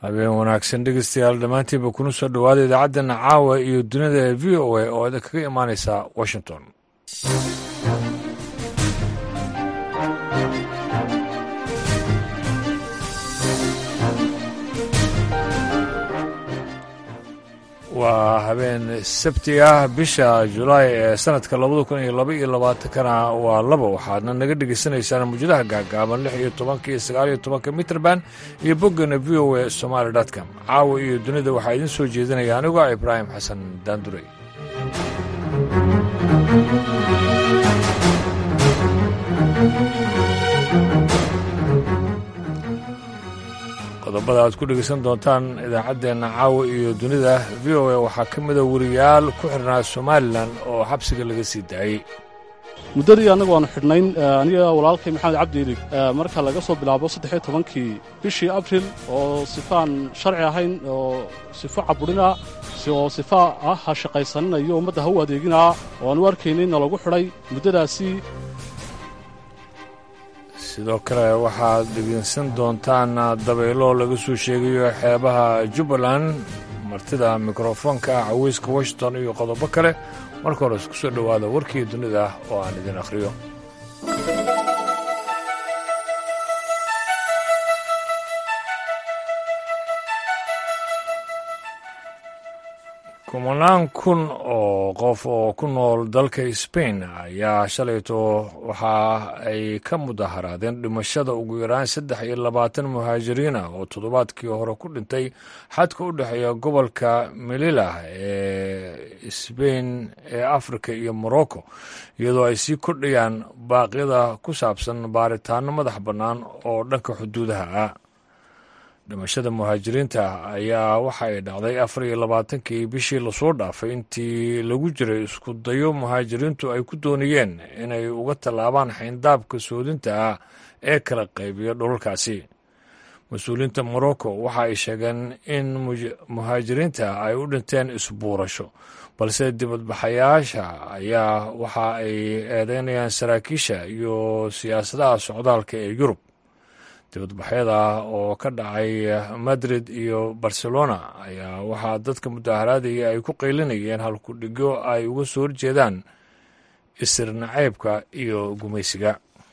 habeen wanaagsan dhegeystayaal dhammaantiinba kuna soo dhowaada idaacaddeena caawa iyo dunida ee v o a oo idin kaga imaanaysa washington waa habeen sabti ah bisha julaay ee sanadka labada kun iyo laba iyo labaatankana waa laba waxaadna naga dhegaysanaysaan mawjadaha gaagaaban lix iyo tobanka iyo sagaal iyo tobanka mitrband iyo boggana v o a somaali com caawa iyo dunida waxaa idiin soo jeedinaya anigu ah ibraahim xasan daanduray qodobada aad ku dhegaysan doontaan idaacaddeenna caawa iyo dunida v o a waxaa ka mida weriyaal ku xirnaa somalilan oo xabsiga laga sii daayey muddadii annagu aanu xidhnayn aniga walaalkay maxamed cabdi ilig marka laga soo bilaabo saddexiyo tobankii bishii abril oo sifaan sharci ahayn oo sifo caburina oo sifa ah ha shaqaysaninayo ummadda ha u adeeginaa oo aan u arkaynay na lagu xidhay muddadaasi sidoo kale waxaad dhegeysan doontaan dabaylo laga soo sheegayo xeebaha jubbaland martida mikrofoonka caweyska washington iyo qodobo kale marka hore isku soo dhowaada warkii dunida oo aan idin akhriyo kumanaan kun oo qof oo ku nool dalka sbain ayaa shalayto waxa ay ka mudaharaadeen dhimashada ugu yaraan saddex iyo labaatan muhaajiriin ah oo toddobaadkii hore ku dhintay xadka u dhexeeya gobolka melila ee sbain ee afrika iyo morocco iyadoo ay sii kordhayaan baaqyada ku saabsan baaritaano madax bannaan oo dhanka xuduudaha ah dhimashada muhaajiriinta ayaa waxa ay dhacday afar iyo labaatankii bishii lasoo dhaafay intii lagu jiray isku dayo muhaajiriintu ay ku doonayeen inay uga tallaabaan xayndaabka soodinta ah ee kala qaybiya dhulalkaasi mas-uuliyiinta morocco waxa ay sheegeen in muhaajiriinta ay u dhinteen isbuurasho balse dibadbaxayaasha ayaa waxa ay eedeynayaan saraakiisha iyo siyaasadaha socdaalka ee yurub dibadbaxyada oo ka dhacay madrid iyo barcelona ayaa waxaa dadka mudaharaadaya ay ku qaylinayeen halkudhigyo ay uga soo horjeedaan isir nacaybka iyo gumaysiga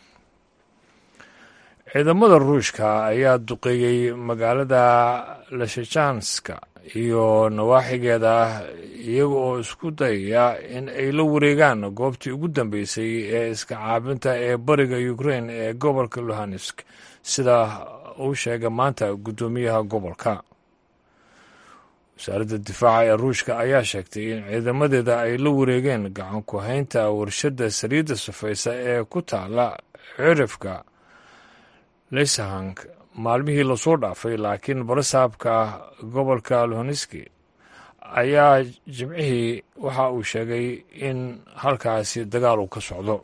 ciidamada ruushka ayaa duqeeyey magaalada lashajanska iyo nawaaxigeeda iyaga oo isku dayaya in ay la wareegaan goobtii ugu dambeysay ee iska caabinta ee bariga ukrain ee gobolka luhansk sida uu sheegay maanta guddoomiyaha gobolka wasaaradda difaaca ee ruushka ayaa sheegtay in ciidamadeeda ay la wareegeen gacan ku haynta warshadda saliidda safaysa ee ku taala cirifka lesahank maalmihii lasoo dhaafay laakiin barasaabka gobolka luhanski ayaa jimcihii waxa uu sheegay in halkaasi dagaal uu ka socdo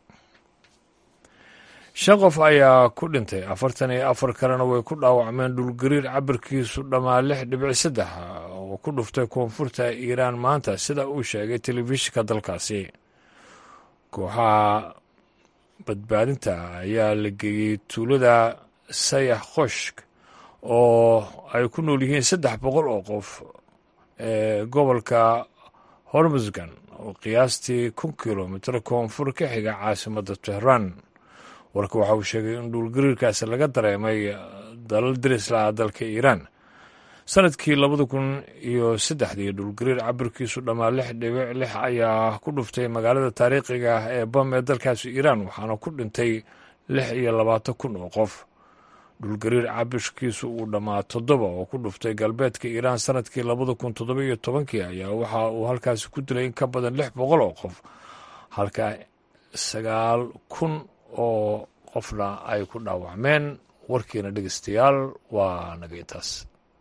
shan qof ayaa ku dhintay afartan iyo afar kalena way ku dhaawacmeen dhulgariir cabirkiisu dhammaa lix dhibic saddex oo ku dhuftay koonfurta iiraan maanta sida uu sheegay telefishinka dalkaasi kooxaha badbaadinta ayaa la geeyey tuulada sayax khoshk oo ay ku nool yihiin saddex boqol oo qof ee gobolka hormusgan oo qiyaastii kun kilomitr koonfur ka xiga caasimadda tehraan warka waxa uu sheegay in dhuulgariirkaasi laga dareemay dalal darislaha dalka iiraan sanadkii labada kun iyo saddexdii dhulgariir cabirkiisu dhammaa lix dhibic lix ayaa ku dhuftay magaalada taariikhiga ah ee bam ee dalkaasi iiraan waxaana ku dhintay lix iyo labaatan kun oo qof dhulgariir cabirkiisu uu dhammaa toddoba oo ku dhuftay galbeedka iiraan sanadkii labada kun toddoba iyo tobankii ayaa waxa uu halkaasi ku dilay in ka badan lix boqol oo qof halka sagaal kun oo qofna ay ku dhaawacmeen warkiina dhegeystayaal waa naga intaas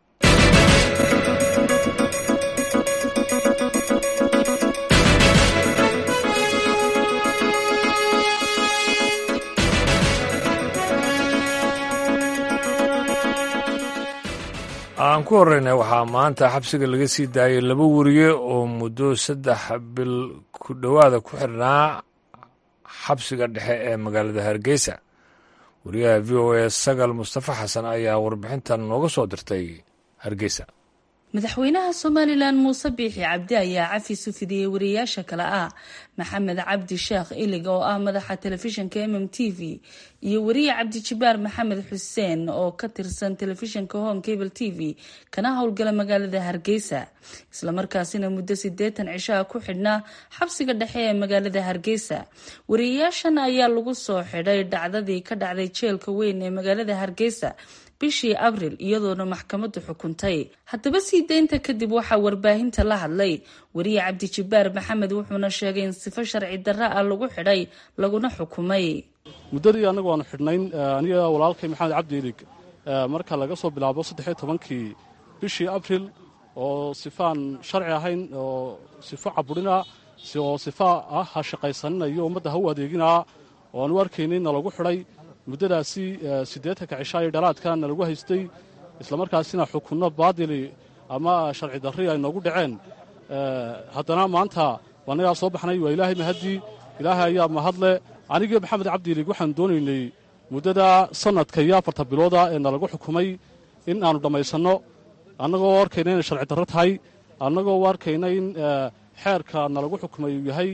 aan ku horreynay waxaa maanta xabsiga laga sii daayay laba weriye oo muddo saddex bil ku dhowaada ku xirnaa xabsiga dhexe ee magaalada hargeysa wariyaha v o a sagal mustafa xasan ayaa warbixintan nooga soo dirtay hargeysa madaxweynaha somalilan muuse biixi cabdi ayaa cafis u fidiyey wariyaasha kale ah maxamed cabdi sheekh ilig oo ah madaxa telefishinka mm t v iyo wariye cabdijibaar maxamed xuseen oo ka tirsan telefishinka home cable t v kana howlgala magaalada hargeysa islamarkaasina muddo sideetan cishaha ku xidhnaa xabsiga dhexe ee magaalada hargeysa wariyayaashan ayaa lagu soo xidhay dhacdadii ka dhacday jeelka weyn ee magaalada hargeysa bishii abril iyadoona maxkamadu xukuntay haddaba sii deynta kadib waxaa warbaahinta la hadlay wariye cabdijibaar maxamed wuxuuna sheegay in sifo sharci darra ah lagu xidhay laguna xukumay muddadii annagu aanu xidhnayn aniga walaalkay maxamed cabdi ilig marka laga soo bilaabo saddexiyo tobankii bishii abril oo sifaan sharci ahayn oo sifo caburina oo sifa ah ha shaqaysanina iyo ummadda ha u adeeginaa oo aanu arkaynay na lagu xidhay muddadaasi siddeetanka cishaa iyo dhalaadka na lagu haystay islamarkaasina xukunno baadili ama sharci darri ay noogu dhaceen haddana maanta annagaa soo baxnay waa ilaahay mahaddii ilaahay ayaa mahadle anigii maxamed cabdiilig waxaan doonaynay muddada sannadka iyo afarta bilooda ee nalagu xukumay in aanu dhammaysanno annagoo arkayna inay sharci darro tahay annagoo arkayna in xeerka nalagu xukumay uu yahay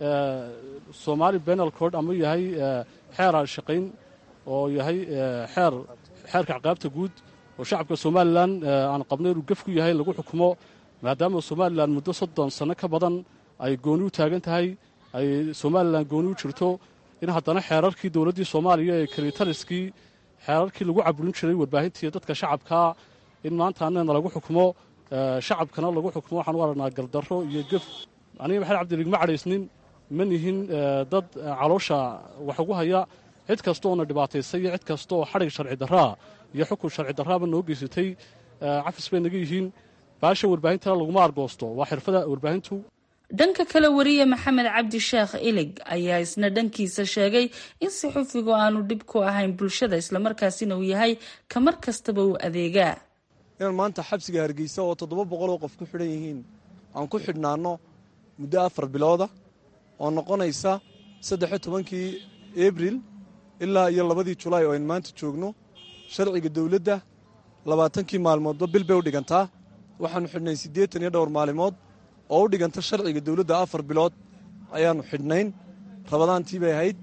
somaali benal cord ama yahay xeer aan shaqayn oo yahay xeer xeerka caqaabta guud oo shacabka somalilan aan qabnay inuu gef ku yahay lagu xukumo maadaama somalilan muddo soddon sanno ka badan ay gooni u taagan tahay ay somalilan gooni u jirto in haddana xeerarkii dowladdii soomaaliya ee kalitaliskii xeerarkii lagu caburin jiray warbaahintii dadka shacabkaa in maanta annana lagu xukumo shacabkana lagu xukumo waxaan u aragnaa gardarro iyo gef aniga maxamed cabdilig ma cadhaysnin ma nihin dad caloosha wax ugu haya cid kasta oona dhibaataysay iyo cid kasta oo xadhig sharci darraa iyo xukun sharci darraaba noo geysatay cafis bay naga yihiin baasha warbaahintana laguma argoosto waa xirfada warbaahintu dhanka kale wariye maxamed cabdi sheekh ilig ayaa isna dhankiisa sheegay in saxufigu aanu dhib ku ahayn bulshada islamarkaasina uu yahay ka mar kastaba uu adeegaa inaan maanta xabsiga hargeysa oo toddoba boqol oo qof ku xidhan yihiin aan ku xidhnaanno muddo afar bilooda oo noqonaysa saddexiyo tobankii abril ilaa iyo labadii julaay oo aynu maanta joogno sharciga dowladda labaatankii maalmoodba bil bay u dhigantaa waxaannu xidhnay siddeetan iyo dhowr maalimood oo u dhiganta sharciga dowladda afar bilood ayaannu xidhnayn rabadaantii bay ahayd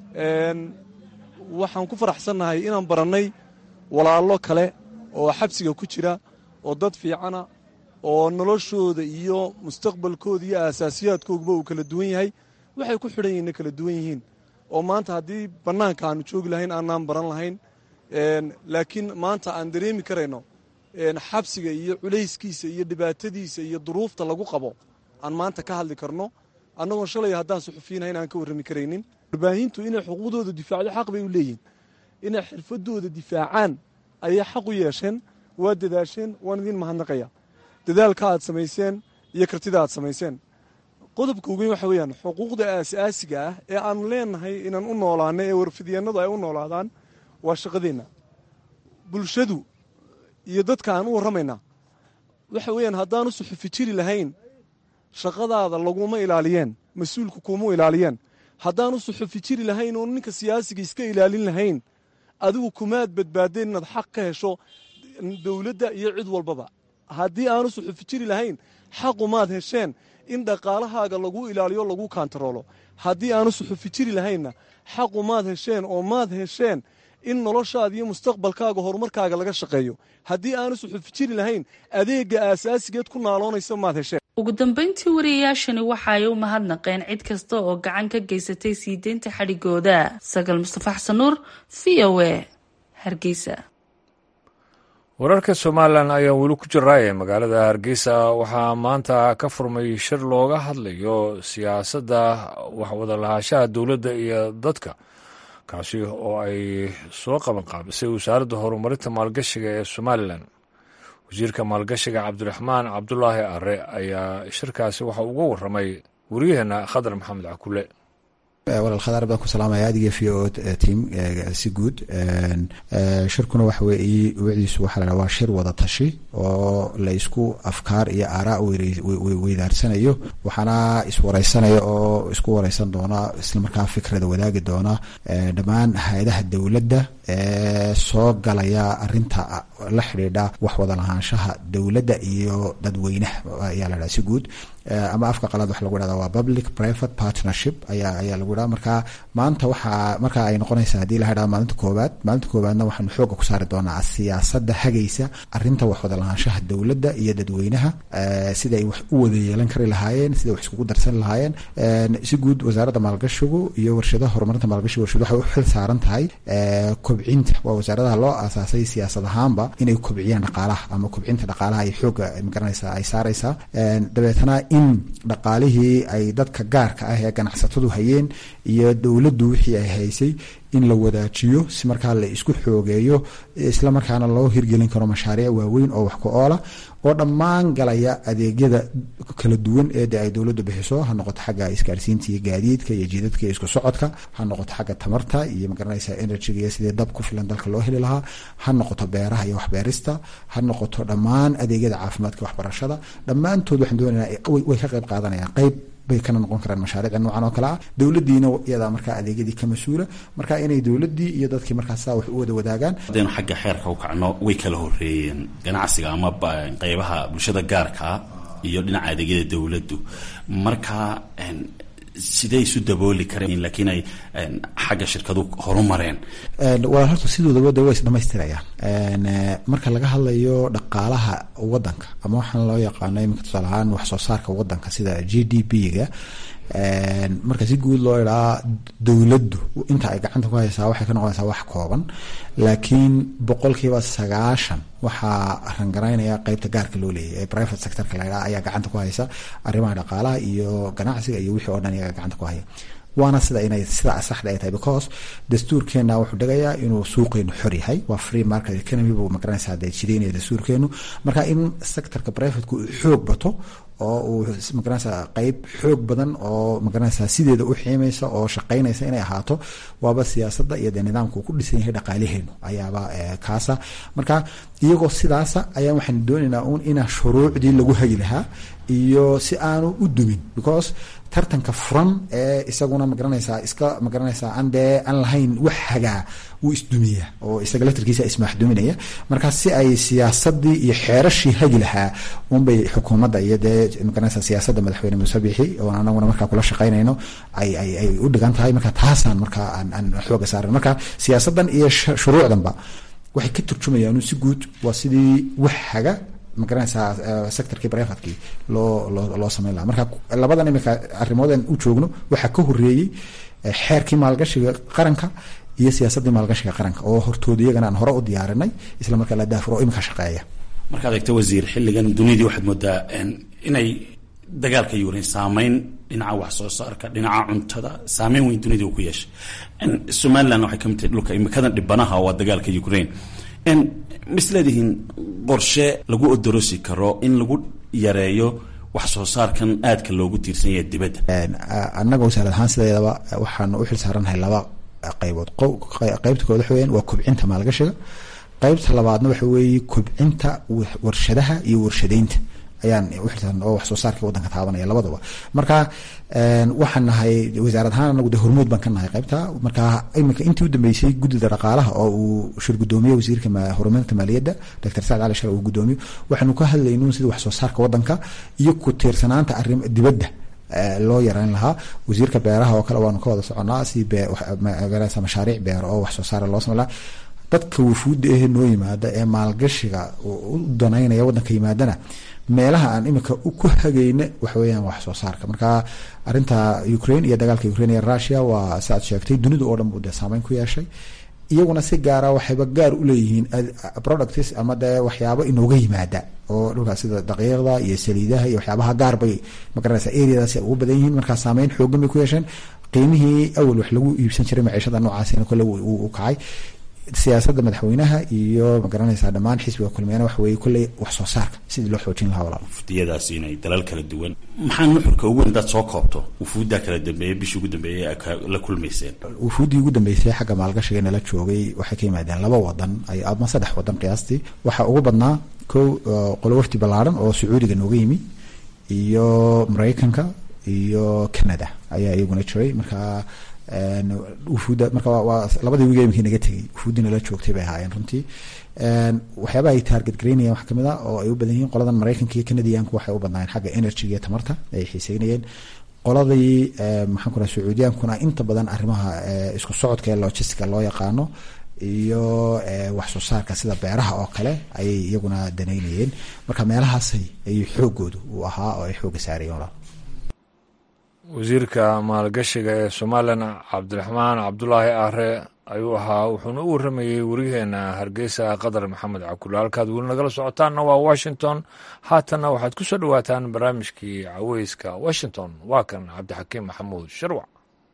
waxaan ku faraxsannahay inaan barannay walaallo kale oo xabsiga ku jira oo dad fiicana oo noloshooda iyo mustaqbalkooda iyo aasaasiyaadkooguba uu kala duwan yahay waxay ku xidhan yihiinna kala duwan yihiin oo maanta haddii bannaanka aanu joogi lahayn aanaan baran lahayn laakiin maanta aan dareemi karayno xabsiga iyo culayskiisa iyo dhibaatadiisa iyo duruufta lagu qabo aan maanta ka hadli karno annagoon shalay haddaan suxufiyiinahayn aan ka warrami karaynin warbaahintu inay xuquuqdooda difaacdo xaq bay u leeyihin inay xirfadooda difaacaan ayay xaq u yeesheen waa dadaasheen waan idiin mahadnaqaya dadaalka aad samayseen iyo kartida aad samayseen qodobka ugeyn waxa weeyaan xuquuqda aas-aasiga ah ee aanu leenahay inaan u noolaano ee warfidyeenadu ay u noolaadaan waa shaqadeenna bulshadu iyo dadka aan u warramaynaa waxa weeyaan haddaanu suxufi jiri lahayn shaqadaada laguma ilaaliyeen mas-uulku kuma ilaaliyeen haddaanu suxufi jiri lahayn oo ninka siyaasiga iska ilaalin lahayn adigu kumaad badbaadeen inaad xaq ka hesho dowladda iyo cid walbaba haddii aanu suxufi jiri lahayn xaqumaad hesheen in dhaqaalahaaga lagu ilaaliyo lagu kaantaroolo haddii aanu suxufi jiri lahaynna xaqu maad hesheen oo maad hesheen in noloshaada iyo mustaqbalkaaga horumarkaaga laga shaqeeyo haddii aanu suxufi jiri lahayn adeega aasaasigeed ku naaloonaysa maad hesheen ugu dambeyntii wariyayaashani waxa ay u mahadnaqeen cid kasta oo gacan ka geysatay sii deynta xadhigooda sagal mustafa xasan nuur v o a hargeysa wararka somalilan ayaa weli ku jiraaya magaalada hargeysa waxaa maanta ka furmay shir looga hadlayo siyaasadda waxwada lahaanshaha dowladda iyo dadka kaasi oo ay soo qaban qaabisay wasaaradda horumarinta maalgashiga ee somalilan wasiirka maalgashiga cabdiraxmaan cabdulaahi are ayaa shirkaasi waxa uga warramay wariyaheenna khadar maxamed cakule walaal khadaar baan ku salaamaya adiga v o team si guud shirkuna waxa weeye wiciisu waxaa la waa shir wada tashi oo la isku afkaar iyo aaraa weydaarsanayo waxaana iswareysanaya oo isku wareysan doona islamarkaa fikrada wadaagi doona dhammaan hay-adaha dowladda ee soo galaya arinta la xidhiidha wax wada lahaanshaha dowladda iyo dadweynaha ayaa la dhaha si guud ama afka qalaad waxa lagu dhahda waa public private partnership ayaa ayaa lagu dhaha marka maanta waxaa marka ay noqonaysaa haddii la hadhaha maalinta koowaad maalinta koowaadna waxaanu xooga ku saari doonaa siyaasada hagaysa arinta wax wada lahaanshaha dowladda iyo dadweynaha sida ay wax u wada yeelan kari lahaayeen sida wax iskugu darsan lahaayeen si guud wasaaradda maalgashigu iyo warshadaha horumarinta maalgashiga warshadu waxay u xil saaran tahay kobcinta waa wasaaradaha loo aasaasay siyaasad ahaanba inay kobciyaan dhaqaalaha ama kobcinta dhaqaalaha ay xooga magaranaysaa ay saaraysaa dabeetana in dhaqaalihii ay dadka gaarka ah ee ganacsatadu hayeen iyo dowladdu wixii ay haysay in la wadaajiyo si markaa la isku xoogeeyo isla markaana loo hirgelin karo mashaariic waaweyn oo wax ku oola oo dhammaan galaya adeegyada kala duwan ee de ay dowladdu bixiso ha noqoto xagga isgaarsiinta iyo gaadiidka iyo jiidadka iyo isku socodka ha noqoto xagga tamarta iyo magaranaysa energyga iyo sidii dab ku filan dalka loo heli lahaa ha noqoto beeraha iyo waxbeerista ha noqoto dhammaan adeegyada caafimaadka waxbarashada dhammaantood waxaan doonaynaa way ka qayb qaadanayaan qayb bay kana noqon karaan mashaariicda noocan oo kale ah dowladdiina iyadaa markaa adeegyadii ka mas-uula marka inay dowladdii iyo dadkii markaa saa wax u wada wadaagaan haddaynu xagga xeerka u kacno way kala horeeyeen ganacsiga ama qeybaha bulshada gaarkaa iyo dhinaca adeegyada dowladdu marka sidee isu dabooli kareen laakiin ay xagga shirkadu horumareen walaal horta sidoodaba de way isdhamaystirayaan marka laga hadlayo dhaqaalaha wadanka ama waxaan loo yaqaano iminka tusaale ahaan wax soo saarka wadanka sida g d p ga marka si guud loo idhaa dowladdu inta ay gacanta ku haysaa waxay ka noqonaysaa wax kooban laakiin boqolkiiba sagaashan waxaa rangaraynaya qeybta gaarka loo leeyahy ee private sectorka la idhaha ayaa gacanta ku haysa arrimaha dhaqaalaha iyo ganacsiga iyo wixii oo dhan iyaga gacanta ku haya waana sida inay sida saxda ay tahay because dastuurkeena wuxuu dhigayaa inuu suuqeenu xor yahay waa free market economy buu magaranaysaa dee jideynaya dastuurkeenu marka in sectorka privateku uu xoog bato oo uu magaranaysaa qeyb xoog badan oo magaranaysaa sideeda u xiimaysa oo shaqaynaysa inay ahaato waaba siyaasadda iyo dee nidaamka uu ku dhisan yahay dhaqaalaheenu ayaaba kaasa marka iyagoo sidaasa ayaa waxaan doonaynaa un inaa shuruucdii lagu hagi lahaa iyo si aanu u dumin because tartanka furan ee isaguna magaranaysaa iska magaranaysaa aan dee aan lahayn wax hagaa wuu isdumiya oo isaga laftarkiisa ismaaxduminaya marka si ay siyaasadii iyo xeerashii hagi lahaa unbay xukuumadda iyo dee magaranaysaa siyaasadda madaxweyne muuse bixi oo anaguna markaa kula shaqaynayno ay ay ay u dhigan tahay marka taasaan markaa aan aan xooga saaran marka siyaasaddan iyo shuruucdanba waxay ka turjumayaan si guud waa sidii wax haga magaranaysaa sectorkii privatekii loo loo loo sameyn lahaa marka labadan imika arrimoodan u joogno waxaa ka horeeyey xeerkii maalgashiga qaranka iyo siyaasaddii maalgashiga qaranka oo hortooda iyagana aan hore u diyaarinay isla markaa la daafuro oo imika shaqeeya markaad eegto wasiir xilligan duniyadii waxaad moodaa inay dagaalka yukrain saameyn dhinaca wax soo saarka dhinaca cuntada saameyn weyn dunida uu ku yeeshay somaliland waxay kamid tahay dhulka imikadan dhibanaha waa dagaalka ukraine misleedihiin qorshe lagu odorosi karo in lagu yareeyo wax soo saarkan aadka loogu tiirsan yahay dibadda annaga wasaarad ahaan sideedaba waxaanu u xil saarannahay laba qaybood qaybta kood waxa weyan waa kobcinta maalgashiga qaybta labaadna waxa weeye kobcinta warshadaha iyo warshadeynta ayaan uxilsaaran oo wax soo saarkii wadanka taabanaya labadaba marka waxaan nahay wasaarad ahaan anagu de hormuud baan ka nahay qaybta marka iminka intii u dambeysay guddida dhaqaalaha oo uu shir gudoomiye wasiirka horumarinta maaliyadda doctor sacd cali shar uu gudoomiyo waxaanu ka hadlaynu sida wax soo saarka wadanka iyo ku tiirsanaanta arrim dibadda loo yareyn lahaa wasiirka beeraha oo kale waanu ka wada soconaa si mashaariic beero oo wax soo saara loo samey lahaa dadka wufuudda ehe noo yimaada ee maalgashiga u danaynaya wadanka yimaadana meelaha aan imika ku hagayna waxa weeyaan wax soo saarka marka arinta ukraine iyo dagaalka ukraine iyo russia waa si aad sheegtay dunida oo dhan buu dee saameyn ku yeeshay iyaguna si gaara waxayba gaar u leeyihiin products ama dee waxyaabo inooga yimaada oo dhulkaas sida daqiiqda iyo saliidaha iyo waxyaabaha gaar bay magaranaysa areadaasi ugu badan yihiin markaa saameyn xoogan bay ku yeesheen qiimihii awal wax lagu iibsan jiray maciishada noocaasina kole u kacay siyaasadda madaxweynaha iyo magaranaysaa dhammaan xisbiga kulmiyana waxa weeye kolley wax soo saarka sidii loo xoojin lahaa walaal wafdiyadaasi inay dalal kala duwan maxaa nuxurka ugu weyn hadaad soo koobto wufuuddaa kala dambeeyey bishii ugu dambeeyey la kulmayseen wufuuddii ugu dambeysay xagga maalgashiga nala joogay waxay ka yimaadeen laba wadan ama saddex wadan qiyaastii waxaa ugu badnaa kow qolo wafdi ballaaran oo sacuudiga nooga yimi iyo maraykanka iyo canada ayaa iyaguna jiray marka wufuudda marka waa labadii wiga imkii naga tegey wufuuddii nala joogtay bay ahaayeen runtii waxyaabaha ay taarget garaynayeen wax kamid a oo ay u badan yihiin qoladan maraykanka iyo canadiyaanku waxay u badnaayeen xagga energyga iyo tamarta ay xiiseynayeen qoladii maxaan ku raha sacuudiyaankuna inta badan arrimaha isku socodka ee logistica loo yaqaano iyo wax soo saarka sida beeraha oo kale ayay iyaguna danaynayeen marka meelahaasay ayay xoogoodu u ahaa oo ay xooga saarayeen walaal wasiirka maalgashiga ee somalilan cabdiraxmaan cabdulaahi aare ayuu ahaa wuxuuna u warramayey wariyaheena hargeysa qadar maxamed cakule halkaad weli nagala socotaanna waa washington haatanna waxaad ku soo dhowaataan barnaamijkii caweyska washington waa kan cabdixakiim maxamuud sharwac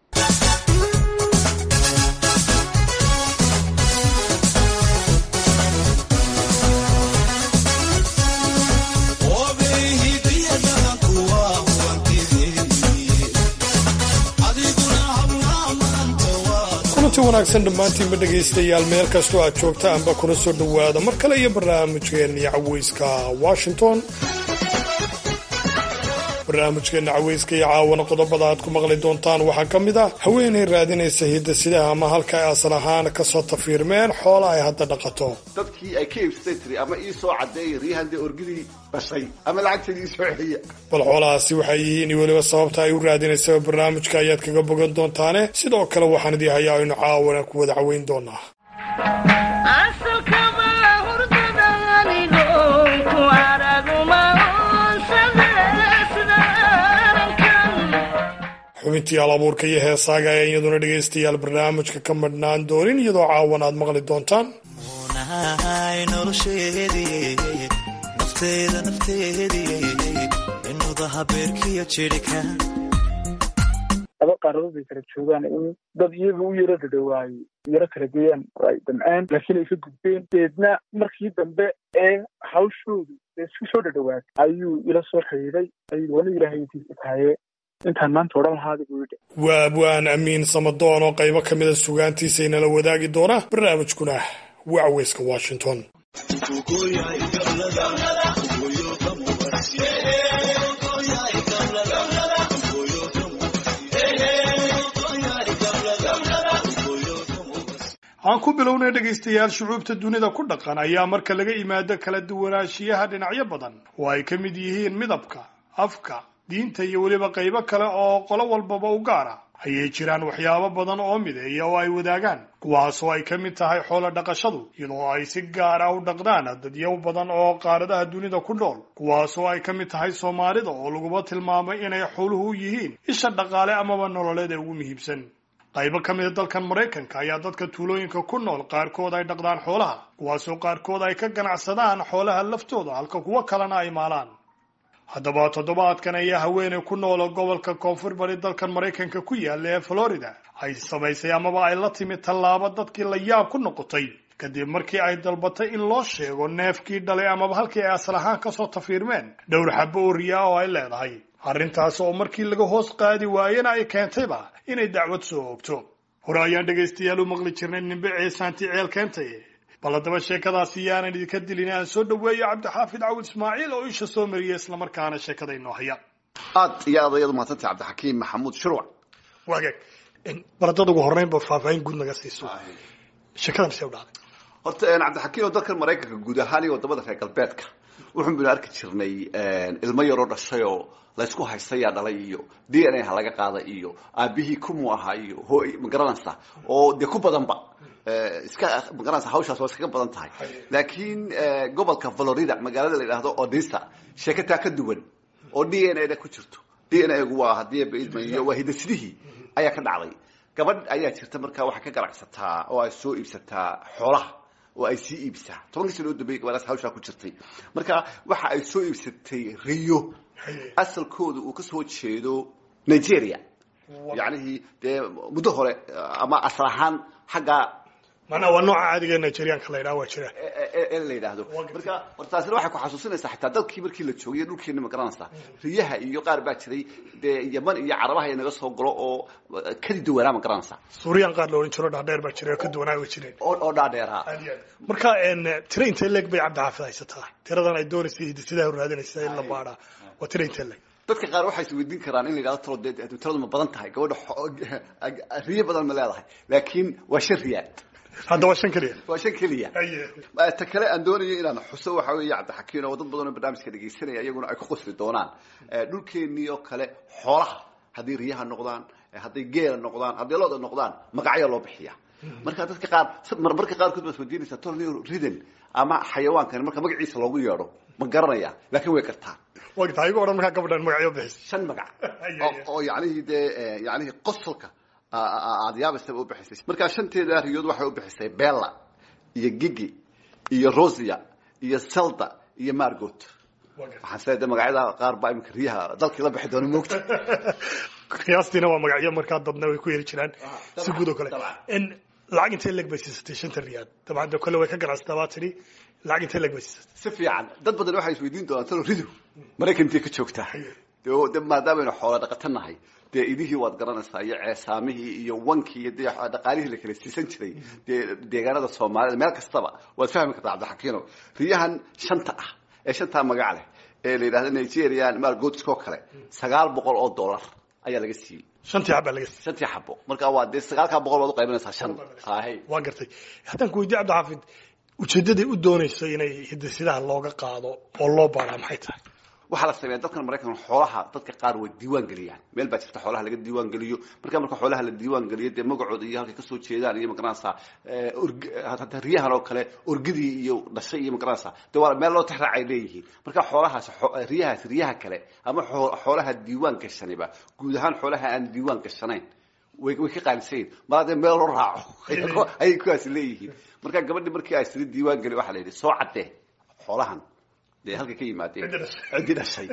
kulanti wanaagsan dhammaantiinba dhegaystayaal meel kastoo aad joogta anba kuna soo dhowaada mar kale iyo barnaamijkeenii caweyska washington barnaamijkeena caweyska iyo caawana qodobada aad ku maqli doontaan waxaa ka mid ah haweenay raadinaysa hidasidaha ama halka ay asal ahaan kasoo tafiirmeen xoola ay hadda dhaqato dadkii ay ka iibsatay tiri ama ii soo caddeeyay riihande orgidii dhashay ama lacagteedii ii soo celiya bal xoolahaasi waxay yihiin iyo weliba sababta ay u raadinaysaba barnaamijka ayaad kaga bogan doontaane sidoo kale waxaan idii hayaa aynu caawana ku wada caweyn doonaa xubintii alabuurka iyo heesaaga ayaa iyaduna dhegaystayaal barnaamijka ka madhnaan doonin iyadoo caawan aad maqli doontaan laba qaaradood bay kala joogaan in dad iyaga u yaro dhadhawaayo yaro kala geeyaan oo ay damceen laakiin ay ka gudbeen deedna markii dambe ee hawshoodu isku soo dhadhawaatay ayuu ila soo xidhiiday ayuu wani ilaahaydiisa tahaye intaan maanta odhan lahaada buu yidhi waa abwaan amiin samadoon oo qaybo ka mida sugaantiisa inala wadaagi doona barnaamijkuna waa caweyska washington aan ku bilownay dhegaystayaal shucuubta dunida ku dhaqan ayaa marka laga imaado kala duwanaanshiyaha dhinacyo badan oo ay ka mid yihiin midabka afka diinta iyo weliba qaybo kale oo qolo walbaba u gaar ah ayay jiraan waxyaabo badan oo mideeya oo ay wadaagaan kuwaasoo ay ka mid tahay xoolo dhaqashadu iyadoo ay si gaar ah u dhaqdaan dadyow badan oo qaaradaha dunida ku nool kuwaasoo ay ka mid tahay soomaalida oo laguba tilmaamay inay xooluhu yihiin isha dhaqaale amaba nololeed ee ugu muhiimsan qaybo ka mida dalkan maraykanka ayaa dadka tuulooyinka ku nool qaarkood ay dhaqdaan xoolaha kuwaasoo qaarkood ay ka ganacsadaan xoolaha laftooda halka kuwo kalena ay maalaan haddaba toddobaadkan ayaa haweeney ku noola gobolka koonfur bari dalkan maraykanka ku yaalla ee florida ay samaysay amaba ay la timid tallaabo dadkii la yaab ku noqotay kadib markii ay dalbatay in loo sheego neefkii dhalay amaba halkii ay asal ahaan kasoo tafiirmeen dhowr xabo oo riyaa oo ay leedahay arrintaas oo markii laga hoos qaadi waayena ay keentayba inay dacwad soo oogto hore ayaan dhegaystayaal u maqli jirnay nimbe ceesaanti ceel keentay bal haddaba sheekadaasi yaanan idinka dilin aan soo dhaweeyo cabdixaafid cawud ismaaciil oo isha soo mariyay islamarkaana sheekada inoo haya aad iyo aad ayadu mahadsantay cabdixakiim maxamuud shurwac waagaag bal haddaad ugu horreynba faahfaahin guud naga siiso sheekadan see u dhacday horta cabdixakiim oo dalkan maraykanka guud ahaan iyo wadamada reer galbeedka wuxuun baynu arki jirnay ilmo yaroo dhashayoo laysku haystayaa dhalay iyo d n a ha laga qaada iyo aabihii kumu ahaa iyo ho magaranaysa oo dee ku badanba iska magaranaysa hawshaas waa iskaga badan tahay laakiin gobolka florida magaalada la yidhaahdo odisa sheekataa ka duwan oo d n a da ku jirto d n a gu waa hadii baidmayo waa hidasidihii ayaa ka dhacday gabadh ayaa jirta markaa waxay ka ganacsataa oo ay soo iibsataa xoolaha oo ay sii iibsaa tobankii sano u dambeeyay gabadhaas hawshaa ku jirtay marka waxa ay soo iibsatay riyo asalkooda uu kasoo jeedo nigeria yacnihii dee muddo hore ama asal ahaan xagga macnaha waa nooca caadiga nigerianka la yidhaha waa jira ee la yidhaahdo marka war taasina waxay ku xasuusinaysaa xitaa dalkii markii la joogay dhulkeena ma garanaysaa riyaha iyo qaar baa jiray dee yaman iyo carabaha inaga soo galo oo kadi dawanaa ma garanaysaa suuriyan qaar la odhan jiro dhaadheer baa jiray oo ka duwanaa way jireen oo oo dhaadheeraa aad iyo aad marka tira intee leeg bay cabdixaafid haysataa tiradan ay doonaysay hidisidaha raadinaysa in la baadhaa waa tira intee leeg dadka qaar waxay isweydiin karaan in la yidhahdo talo dee tiradu ma badan tahay gabadha riyo badan ma leedahay laakiin waa shan riyaad hadda waa shan keliya waa shan keliya ta kale aan doonayo inaan xuso waxa weeye cabdixakiin oo dad badan oo barnaamijka dhegaysanaya iyaguna ay ku qosli doonaan dhulkeenii oo kale xoolaha hadday riyaha noqdaan hadday geela noqdaan hadday looda noqdaan magacyaa loo bixiya marka dadka qaar marmarka qaarkood baad weydiinaysaa tolni ridan ama xayawaankani marka magaciisa loogu yeedho ma garanaya laakiin way kartaan waa gartaa igu odhan markaa gabadhan magacyo bixis shan magac oo yacnihii dee yacnihii qosolka aada yaabaysaba u bixisay markaa shanteeda riyood waxay u bixisay bella iyo gigi iyo rosia iyo selda iyo margot waxaan sileedahay magacyada qaar baa iminka riyaha dalkii la bixi doona moogta qiyaastiina waa magacyo markaa dadna way ku yeri jiraan si guud oo kale lacag intee leeg bay siisatay shanta riyaad dabcan de kole way ka ganacsataa baa tidhi lacag intee leeg bay siisatay si fiican dad badan waxay isweydiin doonaan talo ridu maraykantii ka joogtaa de maadaameynu xoola dhaqato nahay dee idihii waad garanaysaa iyo ceesaamihii iyo wankii iyo dee dhaqaalihii la kala siisan jiray dee deegaanada soomaalida meel kastaba waad fahmi kartaa cabdixakiino riyahan shanta ah ee shantaa magac leh ee la yidhahdo nigerian margotiska oo kale sagaal boqol oo dollar ayaa laga siiyey shantii xab baa laga siiyey shantii xabo marka waa dee sagaalkaa boqol baad uqaybinaysaa shan hay waa gartay haddaan ku weydiye cabdixaafid ujeedaday u doonayso inay hidisidaha looga qaado oo loo baaraa maxay tahay waxaa la sameeya dalkan maraykan xoolaha dadka qaar way diiwaan geliyaan meel baa jirta xoolaha laga diiwaan geliyo marka marka xoolaha la diiwaan geliyo dee magacooda iyo halkay kasoo jeedaan iyo magaranaysaa hata riyahan oo kale orgidii iyo dhashay iyo magaranaysaa dee waa meel loo tixraac ay leeyihiin marka xoolahaas riyahaas riyaha kale ama xoolaha diiwaan gashaniba guud ahaan xoolaha aan diiwaan gashanayn way way ka qaalisayin mar dee meel loo raaco ayay kuwaasi leeyihiin marka gabadhi markii ay siri diiwaan geli waxaa la yidhi soo caddee xoolahan dee halkay ka yimaadeen ciddii dhashay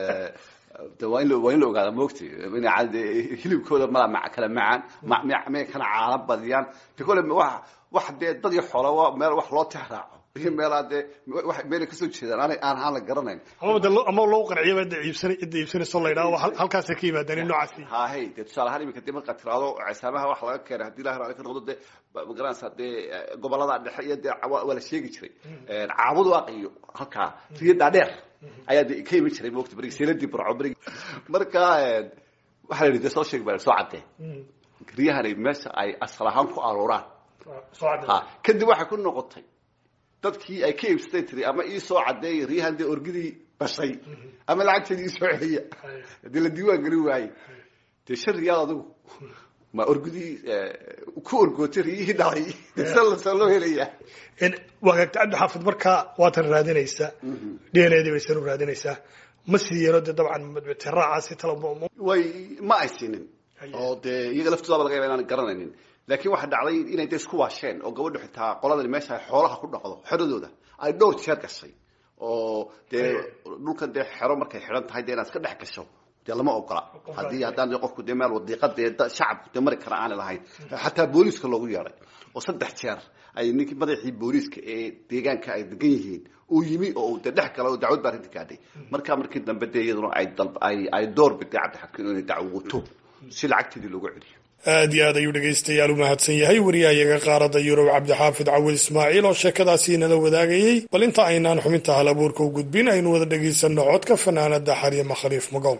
de waa in waa in la ogaada moogti in hilibkooda mala kala macaan may kana caana badiyaan de kole wa wax dee dad iyo xoola waa meel wax loo tix raaco iyo meelaa dee meelay kasoo jeedaan aan aan aan la garanayn ama de ama loo qanciyaba cidda iibsana cidda iibsanayso la yidhaho halkaasay ka yimaadaan in noocaasi hahay dee tusaale ahaan iminka dee markaad tiraado ceesaamaha wax laga keenay haddii ilahi raali ka noqdo dee magaranaysaa dee gobolada dhexe iyo dee waa la sheegi jiray caabadu aqiyo halkaa riyo dhaadheer ayaa de ka iman jiray moogta berigi seeladii burco berigi marka waxaa la yidhi dee soo sheeg baa soo caddee riyahani meesha ay asal ahaan ku arooraan ha kadib waxay ku noqotay dadkii ay ka iibsatay tiri ama ii soo caddeeya riyahan dee orgidii dhashay ama lacagteedii ii soo celiya haddii la diiwaan gelin waaye dee shan riyaal adigu ma orgidii ku orgootay riyihii dhalay sa loo helaya wagaagta cabdixaafid markaa waatan raadinaysaa d n a dii baysan u raadinaysaa ma siiyeenoo dee dabcan tiraacaasi tala way ma ay siinin oo dee iyaga laftoodaaba laga yaba inaan garanaynin laakiin waxaa dhacday inay de isku waasheen oo gabadhu xitaa qoladani meesha ay xoolaha ku dhaqdo xeradooda ay dhowr jeer gashay oo dee dhulkan dee xero markay xidhan tahay dee inaad iska dhex gasho dee lama ogola haddii haddaan qofku dee meel wadiiqa dee shacabku dee mari kara aanay lahayn xataa booliiska loogu yeedhay oo saddex jeer ay ninkii madaxii booliiska ee deegaanka ay degan yihiin uu yimi oo dee dhex gala oo dacwad baa arrinta gaadhay markaa markii dambe dee iyaduna ay ay ay door biday cabdixakiin inay dacwoto si lacagteedii loogu celiyo aad iyo aad ayuu dhegaystayaal u mahadsan yahay wariyahayaga qaaradda yurub cabdixaafid cawil ismaaciil oo sheekadaasi nala wadaagayey bal inta aynaan xubinta hal abuurka u gudbin aynu wada dhegaysanno codka fanaanada xaryama khaliif magow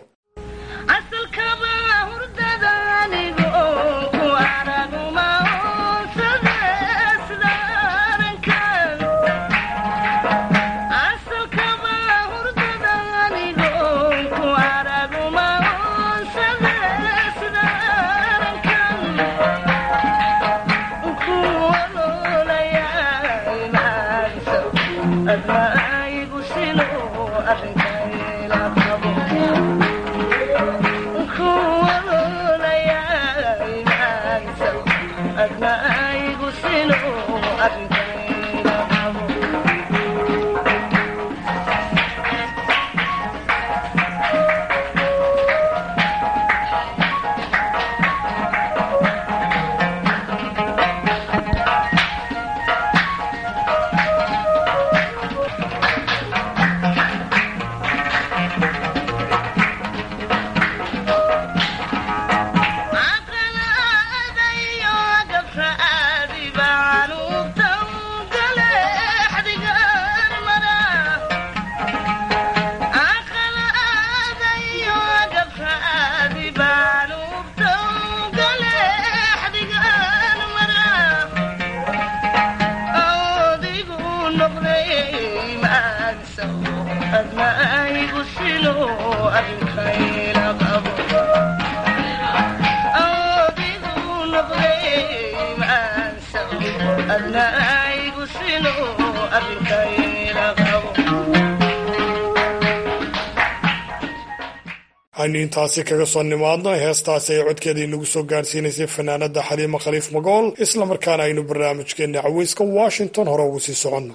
aynu intaasi kaga soo nimaadno heestaasi ay codkeedii lagu soo gaarsiinaysay fanaanada xaliima khaliif magool islamarkaana aynu barnaamijkeena caweyska washington hore ugu sii soconno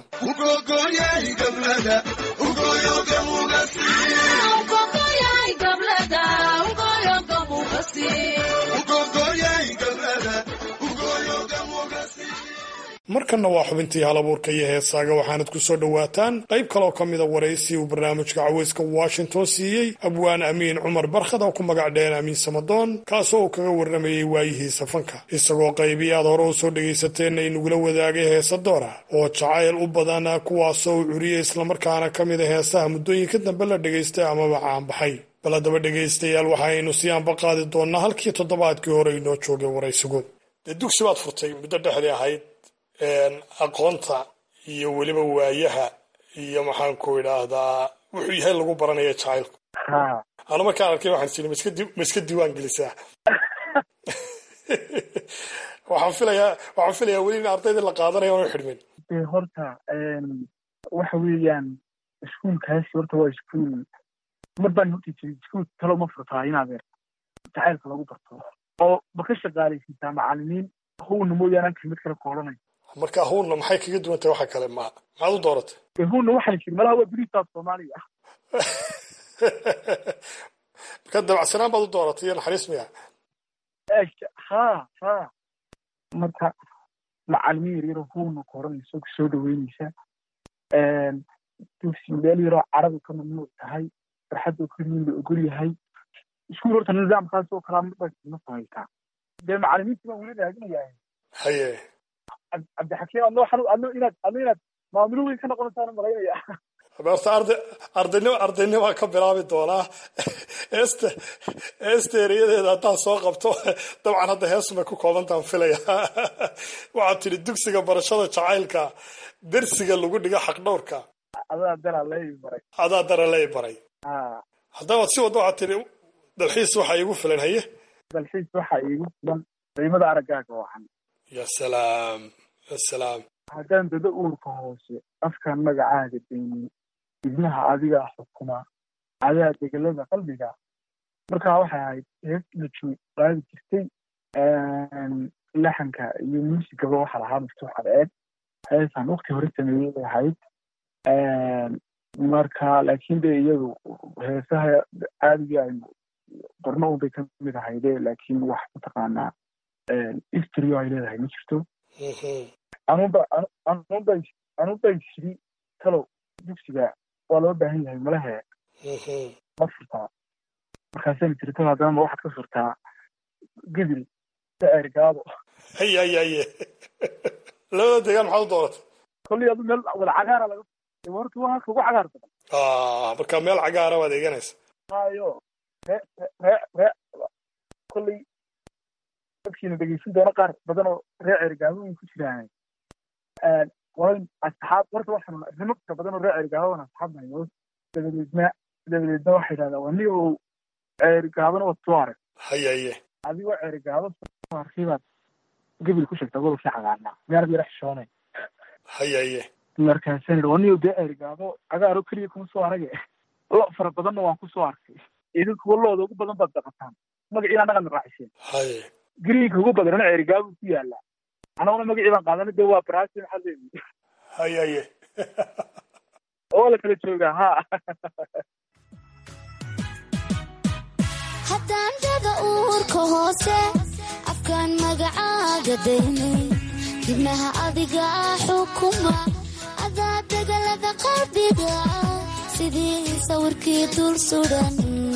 markanna waa xubintii halabuurka iyo heesaaga waxaanad ku soo dhowaataan qayb kaleoo ka mida waraysi uu barnaamijka caweyska washington siiyey abwaan amiin cumar barkhad oo ku magac dheen amiin samadoon kaasoo uu kaga warramayey waayihiisa fanka isagoo qaybii aad hore u soo dhagaysateenna inagula wadaagay heesa doora oo jacayl u badan kuwaasoo uu curiyey islamarkaana ka mida heesaha muddooyinka dambe la dhagaystay amaba caanbaxay bal haddaba dhegaystayaal waxaaynu si aanba qaadi doonnaa halkii toddobaadkii hore inoo joogay waraysigood dee dugsi baad furtay muddo dhexdii ahayd aqoonta iyo weliba waayaha iyo maxaanku idhaahdaa wuxuu yahay lagu baranaya jacaylku anu markaan arkay waxaan sii ma iska diiwaan gelisaa waxaan filayaa waxaan filayaa weli in ardaydii la qaadanaya oona xidhmin de horta waxa weeyaan iskuulkaasi horta waa iskuul mar baan horta jiray iskuul talo ma furtaa inaad jacaylka lagu barto oo ma ka shaqaalaysiisaa macalimiin howna mooyaane anka mid kale ku odhanay marka huunna maxay kaga duwan tahay waxa kale ma maxaad u dooratay huunna waxaan jiri malaha waa beriisaas soomaaliya marka dabacsanaan baad u dooratay iyo naxariis miya ha ha marka macalimiin yaryaro huunna ku odhanayso ku soo dhaweynaysa dugsi meel yaroo carabi ka mamnuuc tahay farxadoo keliyin la ogol yahay iskuul horta nidaamkaas oo kalaa ma samaysaa dee macalimiintii baan weli raadinayaa haye cabdixakiim adno adno inaad adno inaad maamulo weyn ka noqonaysaan malaynaya horta arday ardaynimo ardaynima ka bilaabi doonaa heesta heesta ereyadeeda haddaan soo qabto dabcan hadda heesumay ku koobantaan filaya waxaad tidhi dugsiga barashada jacaylka dersiga lagu dhigo xaqdhowrka adaa dara lay baray adaa dara lay baray haddabaad si wadda waxaad tidhi dalxiis waxaa iigu filan haye dalxiis waxaa iigu filan qiimada araggaaga wacan ya salaam ya salaam haddaan dada uurka hoose afkaan magacaaga daynin ibnaha adigaa xukuma adaa degelada qalbiga markaa waxay ahayd hees lajoog qaadi jirtay laxanka iyo muusigaba waxaa lahaa maftuux adeed heesaan wakti hore sameeyey bay ahayd marka laakiin de iyadu heesaha caadiga aynu qorno unbay ka mid ahayde laakiin wax mataqaanaa istrio ay leedahay ma jirto anunba anunba anunba shiri talow dugsiga waa loo baahan yahay malahe ma furtaa markaasayna tiri talo haddana ma waxaad ka furtaa gedil daer gaabo haye haye haye labada deegaan maxaad u dooratay kolley adu meel wada cagaara laga horta waa halka ugu cagaar badan marka meel cagaara baad eeganaysa hayo ree ree ree kolley dadkiina dhegeysan doona qaar badan oo ree cergaabooyin ku jiraan waa asxaab horta waxaan rimo fara badan oo ree cergaaboon asxaab nahay dabadeedna dabadeedna waxay yidhahdaa waa nin oo cergaabana waad soo arag haye haye adigoo cergaabo soo arkay baad gebil ku sheegtaa gobolkii cagaarnaa meerad yara xishoonay haye haye markaasaan yidhi waa nin oo dee cergaabo cagaaro keliya kuma soo arage lo fara badanna waan ku soo arkay idinkuwa looda ugu badan baad daqataan magaciina dhaqan raaciseen haye gariinka ugu badanana cerigaabu ku yaala anaguna magacii baan qaadana de waa brasi maxaa leeyihi haye haye oo la kala joogaa ha haddaan dada uurka hoose afkaan magacaaga daynay dibnaha adiga xukuma adaa degalada qalbiga sidii sawirkii dul sudan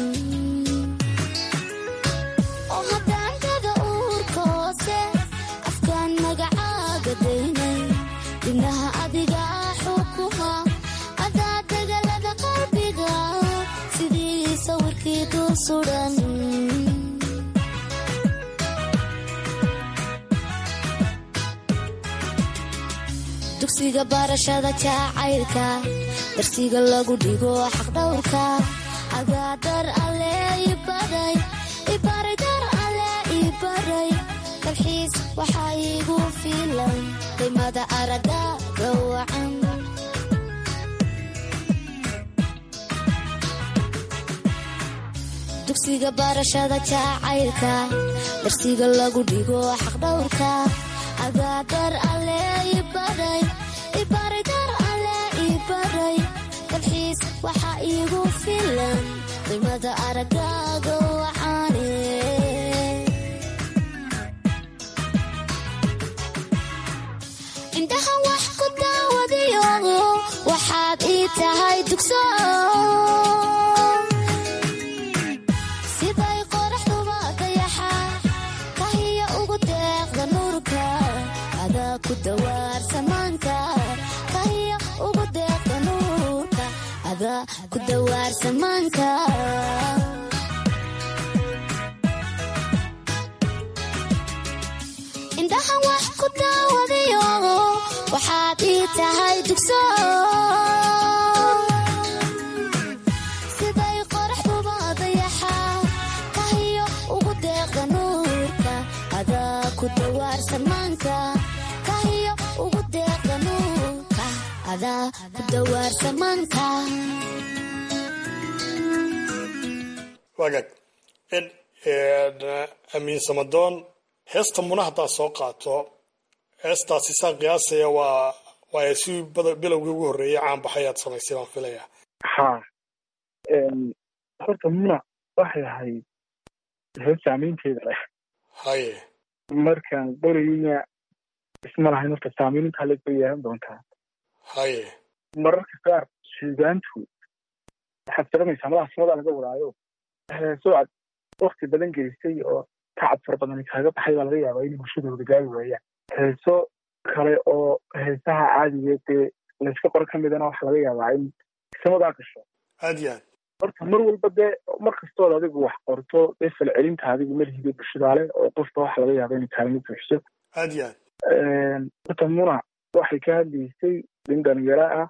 dibnaha adiga xukuma adaa degalada qalbiga sidii sawirkii dul sudan dugsiga barashada jacaylka darsiga lagu dhigo xaqdhowrka agaadar alle ibaray ibaray dar alle ibaray dalxiis waxaa iigu filan qiimada araga gawacan dugsiga barashada jacaylka darsiga lagu dhigo xaqdhowrka agaadar alle ibaray ibaray dar alle ibaray dalxiis waxaa iigu filan qiimada aragaaga waxaane indhaha wax ku daawadiyo waxaad ii tahay dugso siday qoraxduba dayaxa kahiya ugu deeqda nuurka adaa ku dawaar samaanka kahiya ugu deeqda nuurka adaa ku dawaar samaanka indhaha wax ku daawadiyo waxaad ii tahay dugso siday qoraxduba dayaxa kahiyo ugu deeqda nuurka adaa ku dawaar samaanka kahiyo ugu deeqda nuurka adaa ku dawaar samaanka wagaag amiin samadoon heesta muna haddaad soo qaato heestaasi saan qiyaasaya waa waa si bilowgii ugu horreeyay caan baxayaad samaysay baan filaya ha horta muna waxay ahayd hees saamaynteeda leh haye markaan qorayna isma lahayn horta saamayn intaa leeg bay yeelan doontaa haye mararka qaar suugaantu waxaad garanaysaa madaha samadaa laga wadaayo heeso aad wakti badan gelisay oo tacab fara badan kaaga baxay baa laga yaabaa in bulshadooda gaari waayaan heeso kale oo heesaha caadiga dee layska qoro ka midana waxaa laga yaabaa in samadaa gasho aad iyo aad horta mar walba dee mar kastood adigu wax qorto dee falcelinta adigu malhiga bulshadaale oo qofba waxa laga yaaba inay kaalmo buuxiso aad iyo aad horta muna waxay ka hadlaysay nin dhalinyaro ah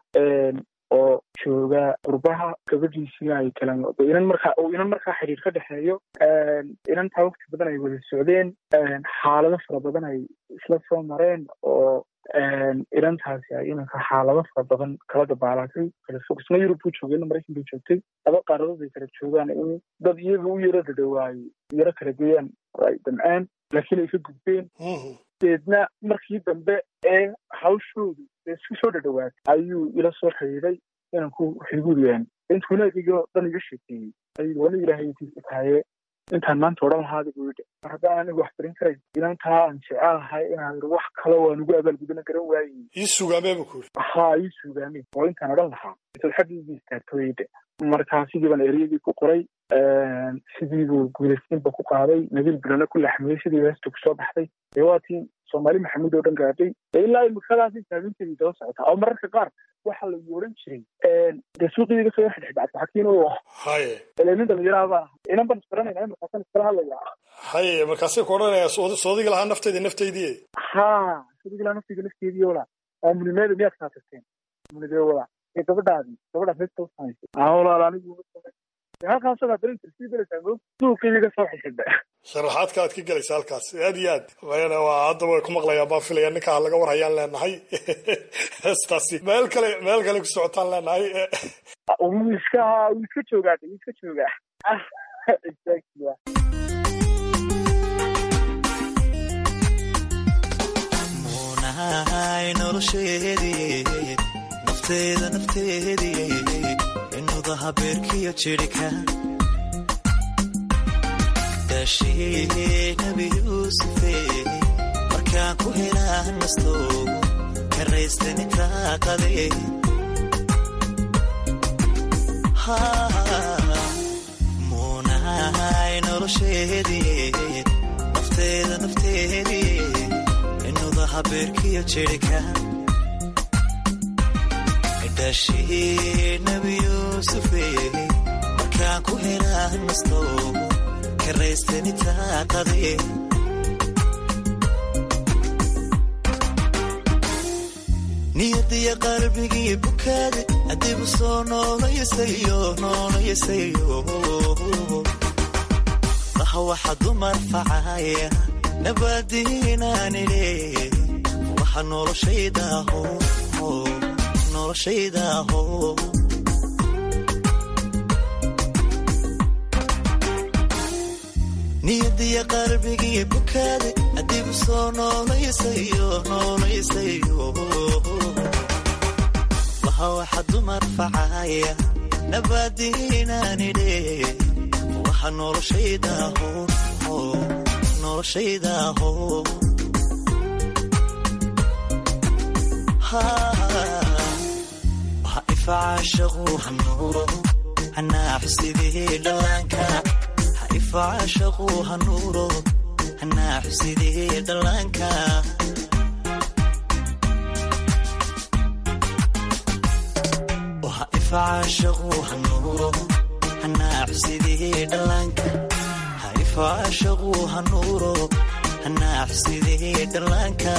oo jooga qurbaha gabadhiisina ay kala inan markaa uu inan markaa xiriir ka dhexeeyo inantaa waqti badan ay wada socdeen xaalado fara badan ay isla soo mareen oo inantaasi ay inanka xaalado fara badan kala dabaalatay kala fog isna yurub buu joogay ina maraykan buu joogtay laba qaaradood ay kala joogaan in dad iyaga u yaro dadhawaaye yaro kala geeyaan oo ay damceen laakiin ay ka gudbeen deedna markii dambe ee hawshoodu isku soo dhadhawaatay ayuu ila soo xiriiray inanku xiguuriyaan intuuna adigoo dhan iga sheekeeyey ayuu wana ilaahay intiisa tahaye intaan maanta odhan lahaada buu yidhi mar haddaan anigu wax barin karay inantaa aan jecelahay inaan yidhi wax kale waan ugu abaalgudana garan waayey ii sugaamee bu ku yidhi haa ii sugaameen oo intaan odhan lahaa intaad xaggiigii istaagto yidhi markaa sidii baan ereyadii ku qoray sidii buu guulaysiinba ku qaaday nabiil bilana ku laxmiyey sidii heesta kusoo baxday dee waatii soomaali maxamuud oo dhan gaadhay dee ilaa imikadaasi saaminteedii daba socotaa oo mararka qaar waxaa lagu odhan jiray dee suuqii iga soo xidhxidhacad xakiin u ah haye ile nin dhalinyaraha baa inan baan isbaranayna markaasan iskala hadlayaa haye markaasay ku odhanaya soodiga lahaa naftayda naftaydii haa soodiga lahaa naftayda nafteedii wala aamunimeeda miyaad kaa tagteen aamunidee wala ee gabadhaadii gabadhaas heesta u samaysay aa walaal anigu halkaasoo darin sii belaysaa moog suuqii iga soo xidhxidha sharaxaadka aad ka gelaysa halkaas aad iyo aad mayana waa hadda way ku maqlayaan baan filaya ninkaa laga war hayaan leenahay heestaasi meel kale meel kale ku socotaan leenahay wuu iska wuu iska joogaa wuu iska joogaa muunahay nolosheedii nafteeda nafteedii inudaha beerkiyo jirhka daashii nabi yuusufe markaan ku helaa nasto karaystani taaqade muunahay nolosheedii nafteeda nafteedii inudaha beerkiyo jirhka daashii nabi yuusufe markaan ku helaa nasto karaystani taaqade niyadiya qalbigii bukaade adigu soo noolayasayo noolayasayo laha waxa dumar facaya nabadiinaanile waxa noloshaydaho noloshaydaho niyadiya qalbigii bukaade adigu soo noolayasayo noolayasayo laha waxa dumar facaya nabadiinaanile waxa noloshaydaho noloshaydaho waxa ifacaashaqu hanuuro hanaaxusidii dhallaanka ha ifacaashaqu hanuuro hanaaxusidii dhallaanka waxa ifacaashaqu hanuuro hanaaxusidii dhallaanka ha ifacaashaqu hanuuro hanaaxusidii dhallaanka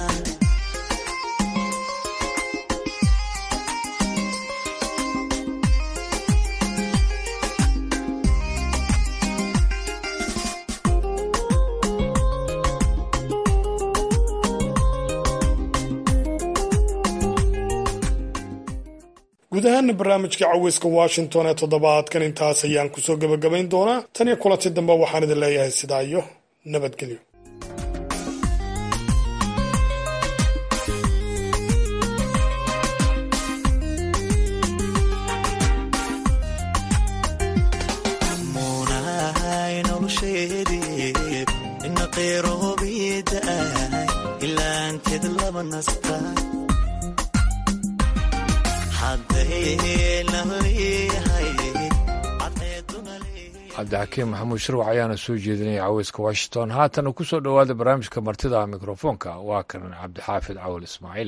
guud ahaana barnaamijka caweyska washington ee toddobaadkan intaas ayaan kusoo gebagabayn doonaa tan iyo kulanti dambe waxaan idin leeyahay sidaa iyo nabadgelyo munahay nolosheedii ina qeyroobidaay ilaanteed laba nasta cabdixakiim maxamuud shirwac ayaana soo jeedinaya caweyska washington haatana ku soo dhowaada barnaamijka martida mikrofoonka waa kan cabdixaafid cawal ismaaciil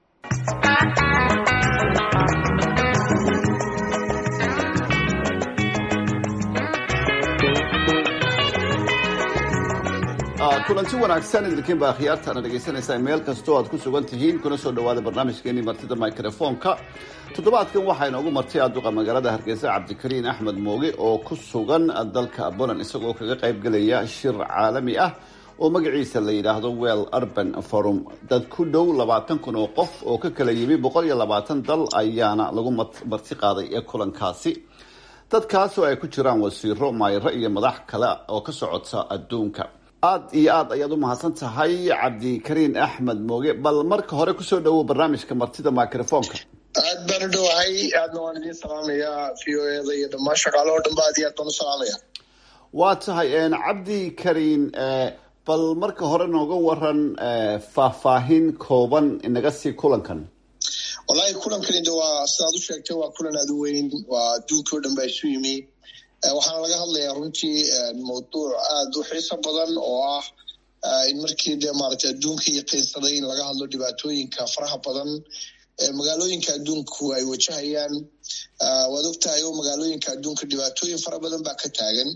kulanti wanaagsan idinkiinba akhyaartaana dhegaysanaysaa meel kastoo aad ku sugan tihiin kuna soo dhowaada barnaamijkeenii martida microfoonka toddobaadkan waxaa inoogu martay aduqa magaalada hargeysa cabdikariin axmed mooge oo ku sugan dalka poland isagoo kaga qaybgelaya shir caalami ah oo magaciisa la yidhaahdo well urban forum dad ku dhow labaatan kun oo qof oo ka kala yimi boqol iyo labaatan dal ayaana lagu marti qaaday ee kulankaasi dadkaas oo ay ku jiraan wasiiro maayro iyo madax kale oo ka socota adduunka aad iyo aad ayaad u mahadsan tahay cabdikariin axmed mooge bal marka hore kusoo dhowow barnaamijka martida microfoonka aad baan u dhowahay aadna waan idiin salaamayaa v o eda iyo dhammaan shaqaalahoo dhan ba aad iyo aad baan u salaamaya waa tahay cabdi kariin bal marka hore nooga waran faahfaahin kooban inaga sii kulankan wallaahi kulankani de waa sidaad u sheegtay waa kulan aada u weyn waa adduunkii o dhan baa isu yimi waxaana laga hadlayaa runtii mawduuc aada u xiiso badan oo ah in markii dee maaragtay adduunka yaqiinsaday in laga hadlo dhibaatooyinka faraha badan ee magaalooyinka adduunku ay wajahayaan waad ogtahay oo magaalooyinka adduunka dhibaatooyin fara badan baa ka taagan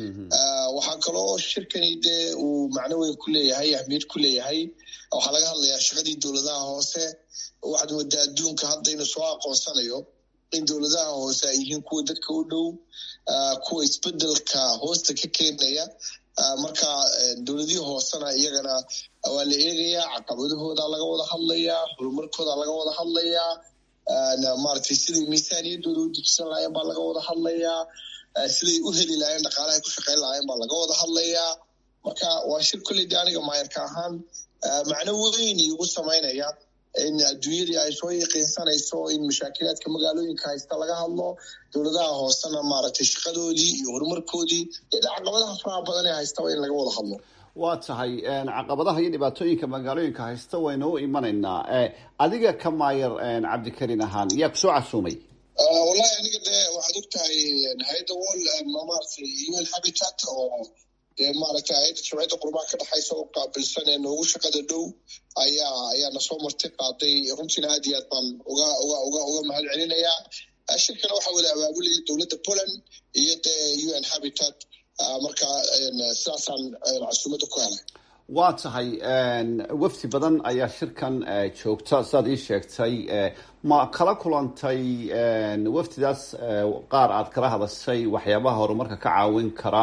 waxaa kaloo shirkani dee uu macno weyn ku leeyahay ahmiyad ku leeyahay waxaa laga hadlayaa shaqadii dowladaha hoose waxaad moodaa adduunka hadda inuu soo aqoonsanayo in dowladaha hoose ay yihiin kuwa dadka u dhow kuwa isbedelka hoosta ka keenaya marka dowladihii hoosena iyagana waa la eegayaa caqabadahooda laga wada hadlayaa horumarkooda laga wada hadlayaa maaragtay siday miisaaniyadooda u dejisan lahaayeen baa laga wada hadlayaa siday u heli lahayen dhaqaalahay ku shaqayn lahaayeen baa laga wada hadlayaa marka waa shir kolley de aniga maayarka ahaan macno weyn igu samaynaya in adduunyadii ay soo yaqiinsanayso in mashaakilaadka magaalooyinka haysta laga hadlo dowladaha hoosena maaragtay shaqadoodii iyo horumarkoodii iyo caqabadaha faraha badan ee haystaba in laga wada hadlo waa tahay caqabadaha iyo dhibaatooyinka magaalooyinka haysta waynu u imanaynaa adiga ka maayar cabdikariin ahaan yaa kusoo casuumay wallahi aniga de waxaad og tahay hay-adda wall maaragtay un habitat oo dee maaragtay hay-adda jimciyadda qurbaha ka dhexaysa oo qaabilsan ee noogu shaqada dhow ayaa ayaa nasoo marti qaaday runtiina aad iyo aad baan uga uga uga uga mahad celinayaa shirkana waxaa wada abaabulaya dowladda poland iyo dee un habitat marka sidaasaan casuumadda ku helay waa tahay wafdi badan ayaa shirkan joogta sidaad ii sheegtay ma kala kulantay wafdidaas qaar aad kala hadashay waxyaabaha horumarka ka caawin kara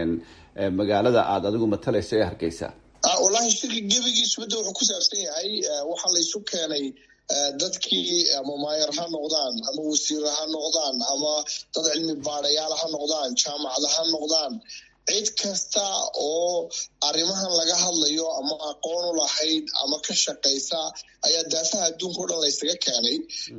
magaalada aada adigu matalayso ee hargeysa wallahi shirka gebigiisuba de wuxuu ku saabsan yahay waxaa laysu keenay dadkii ama maayar ha noqdaan ama wasiira ha noqdaan ama dad cilmi baadayaal ha noqdaan jaamacada ha noqdaan cid kasta oo arrimahan laga hadlayo ama aqoon u lahayd ama ka shaqaysa ayaa daafaha adduunka o dhan laysaga keenay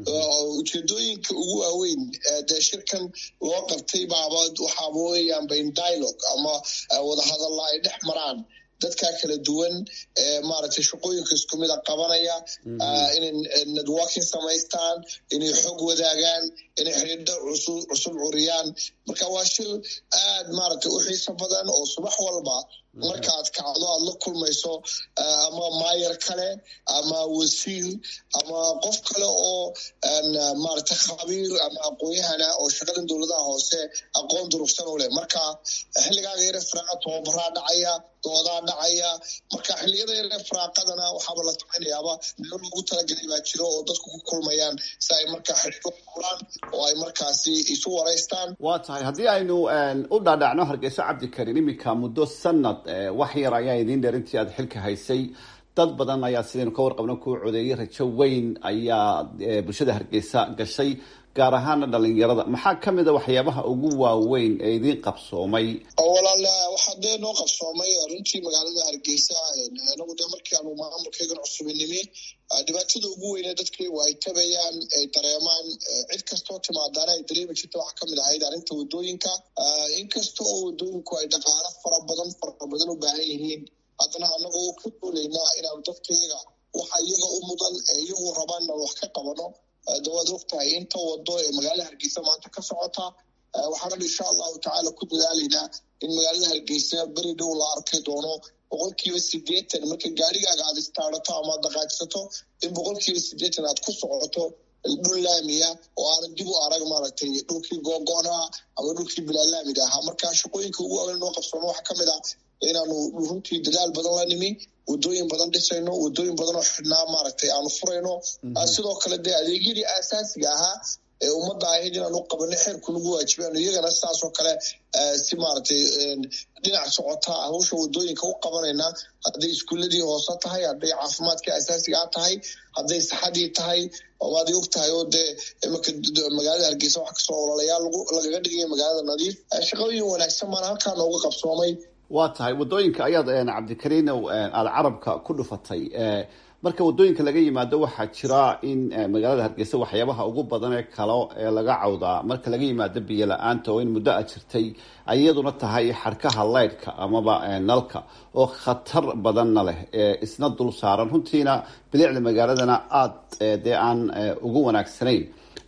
ujeedooyinka ugu waaweyn dee shirkan loo qabtay baaba waxaaba weeyaan bain dialogue ama wadahadalla ay dhex maraan dadkaa kala duwan maaragtay shaqooyinka isku mida qabanaya inay networking samaystaan inay xog wadaagaan inay xidhiidho cusub curiyaan marka waa shir aad maaragtay u xiiso badan oo subax walba markaad kacdo aad la kulmayso ama maayar kale ama wasiir ama qof kale oo maaragtay khabiir ama aqoon-yahana oo shaqadan dowladaha hoose aqoon durugsan u leh marka xilligaaga yare firaaqa tababaraa dhacaya doodaa dhacaya marka xilliyada yare firaaqadana waxaaba la samaynayaaba meelo loogu talagelay baa jiro oo dadku ku kulmayaan si ay markaa xidhiidho furaan oo ay markaasi isu waraystaan waa tahay haddii aynu u dhaadhacno hargeyso cabdikarin iminka muddo sanad wax yar ayaa idiin dheer intii aad xilka haysay dad badan ayaa sidaynu ka warqabno kuu codeeyay rajo weyn ayaa bulshada hargeysa gashay gaar ahaana dhalinyarada maxaa ka mid a waxyaabaha ugu waaweyn ee idiin qabsoomay walaal waxaa dee noo qabsoomay runtii magaalada hargeysa anagu dee markii aanu maamulkaygan cusubinimi dhibaatada ugu weyne dadkaygu ay tabayaan ay dareemaan cid kastoo timaadaana ay dareemi jirta waxaa kamid ahayd arrinta wadooyinka inkasta oo wadooyinku ay dhaqaalo fara badan fara badan u baahan yihiin haddana anagoo ka duulaynaa inaanu dadkayaga waxa iyaga u mudan ee iyagu rabaanna wax ka qabano dawaad ogtahay inta wado ee magaalada hargeysa maanta ka socota waxaanan insha allahu tacaala ku dadaalaynaa in magaalada hargeysa beri dhow la arkay doono boqolkiiba sideetan marka gaarigaaga aad istaarato ama ad dhaqaajsato in boqolkiiba sideetan aad ku socoto dhul laamiya oo aanan dib u arag maaragtay dhulkii googo'naha ama dhulkii bilaalaamiga ahaa marka shaqooyinka ugu waaweyn noo qabsoono waxaa kamid ah inaanu runtii dadaal badan la nimi wadooyin badan dhisayno wadooyin badan oo xidhnaa maaragtay aanu furayno sidoo kale dee adeegyadii aasaasiga ahaa ee ummadda ahayd inaan u qabano xeerku nagu waajibaano iyagana sidaasoo kale si maaragtay dhinac socota hawsha wadooyinka u qabanayna hadday iskuuladii hoose tahay hadday caafimaadkii asaasigaa tahay hadday saxadii tahay waad og tahay oo dee imaka magaalada hargeysa waxa kasoo ololayaal lagaga dhigaya magaalada nadiif shaqooyin wanaagsan baana halkaa nooga qabsoomay waa tahay wadooyinka ayaad cabdikariinow aada carabka ku dhufatay marka wadooyinka laga yimaado waxaa jira in magaalada hargeysa waxyaabaha ugu badan ee kale ee laga cawdaa marka laga yimaado biyo la-aanta oo in muddo a jirtay iyaduna tahay xarkaha leydhka amaba nalka oo khatar badanna leh isna dul saaran runtiina bilicda magaaladana aada dee aan ugu wanaagsanayn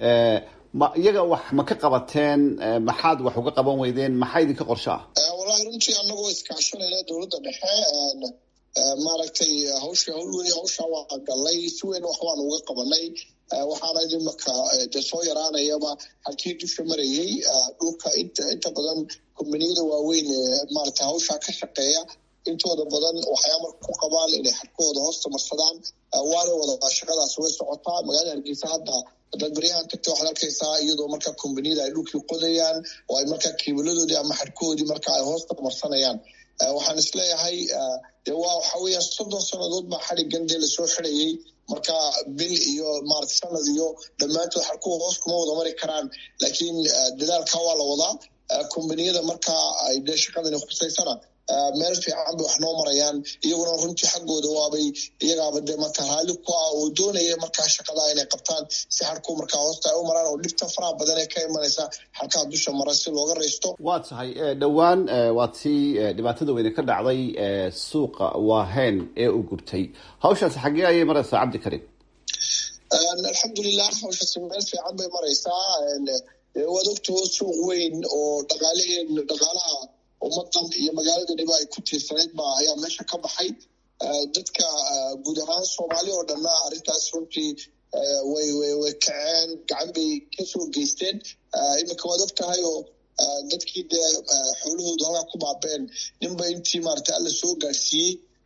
ma iyaga wax ma ka qabateen maxaad wax uga qaban weydeen maxaa idinka qorsho ah wallahi runtii anagoo iskaashanayna dowladda dhexe maaragtay hawsha hawl weli hawsha waa galay si weyn wax waan uga qabanay waxaana imaka de soo yaraanayaba halkii dusha marayay dhulka inta inta badan kombaniyada waaweyn ee maaragtay hawsha ka shaqeeya intooda badan waxay amar ku qabaan inay xadkooda hoosta marsadaan waana wada shaqadaas way socotaa magaalada hargeysa hadda hadaad baryahan tagta waxaad arkaysaa iyadoo markaa kombaniyada ay dhulkii qodayaan oo ay markaa kiibaladoodii ama xadhkoodii marka ay hoosta marsanayaan waxaan isleeyahay de waa waxa weeyaan soddon sannadood baa xadhigan dee lasoo xidhayay marka bil iyo maarata sanad iyo dhammaantood xadhkuwa hoos kuma wada mari karaan laakiin dadaalka waa la wadaa kombaniyada markaa ay dee shaqadani khusaysana meel fiican bay wax noo marayaan iyaguna runtii xaggooda waabay iyagaaba dee marka raali ku ah oo doonaya markaa shaqada inay qabtaan si xadhku markaa hoosta ay u maraan oo dhibta faraha badan ee ka imanaysa xadhkaha dusha mara si looga raysto waa tahay dhowaan waa tii dhibaatada weyne ka dhacday suuqa waahen ee u gubtay hawshaasi xaggee ayay maraysaa cabdikarim alxamdulilah hawshaasi meel fiican bay maraysaa waad ogtao suuq weyn oo dhaqaalaheen dhaqaalaha ummadan iyo magaalada dhiba ay ku tiirsanayd ba ayaa meesha ka baxay dadka guud ahaan soomaali oo dhanna arrintaas runtii way way way kaceen gacan bay kasoo geysteen iminka waad og tahay oo dadkii dee xoolahoodu halkaa ku baabeen ninba intii maarata alla soo gaadhsiiyey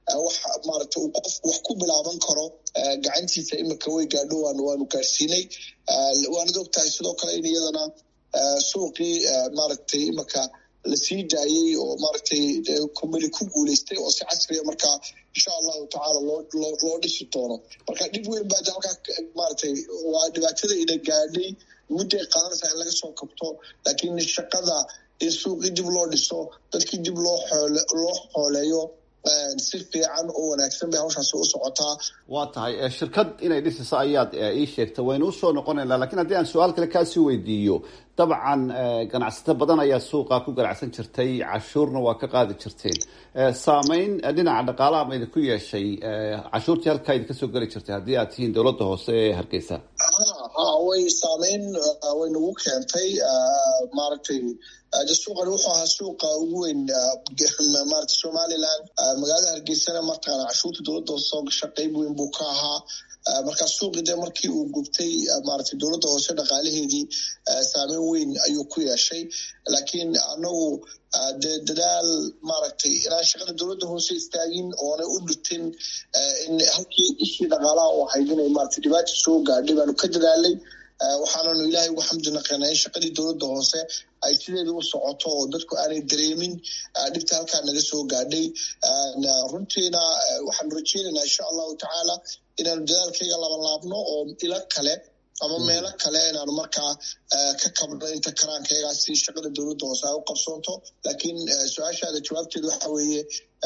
wax maaragta uu qofku wax ku bilaaban karo gacantiisa imika way gaadho waan waanu gaadhsiinay waanad og tahay sidoo kale in iyadana suuqii maaragtay imika lasii daayey oo maaragtay kumbani ku guuleystay oo si casriya markaa insha allahu tacaala loo loo dhisi doono marka dhib weyn baa halkaa maaragtay waa dhibaatada ina gaadhay mudday qaadanaysaa in laga soo kabto laakiin shaqada in suuqii dib loo dhiso dadkii dib loo xoole loo xooleeyo si fiican oo wanaagsan bay hawshaasi u socotaa waa tahay shirkad inay dhisiso ayaad ii sheegtay waynu usoo noqonaynaa lakiin haddii aan su-aal kale kaasii weydiiyo dabcan ganacsato badan ayaa suuqa ku ganacsan jirtay cashuurna waa ka qaadi jirteen saameyn dhinaca dhaqaalaha ma idinku yeeshay cashuurtii halkaa idinka soo geli jirtay haddii aad tihiin dowladda hoose ee hargeysa ha way saameyn way nagu keentay maaragtay suuqani wuxuu ahaa suuqa ugu weyn maarata somaliland magaalada hargeysana martaqaana cashuurta dowladda hoose soo gasha qeyb weyn buu ka ahaa marka suuqii de markii uu gubtay maaragtay dowladda hoose dhaqaalaheedii saameyn weyn ayuu ku yeeshay laakiin anagu dee dadaal maaragtay inaan shaqada dowladda hoose istaagin oonay u dhutin in halkii ishii dhaqaalaha u ahayd inay maarata dhibaata soo gaadhay baanu ka dadaalay waxaananu ilaahay ugu xamdi naqanaa in shaqadii dowladda hoose ay sideeda u socoto oo dadku aanay dareemin dhibta halkaa naga soo gaadhay runtiina waxaanu rajeynaynaa insha allahu tacaala inaanu dadaalkayga labanlaabno oo ilo kale ama meelo kale inaanu markaa ka kabno inta karaankaygaasi shaqada dowladda hoose ay u qabsoonto laakiin su-aashaada jawaabteeda waxa weeye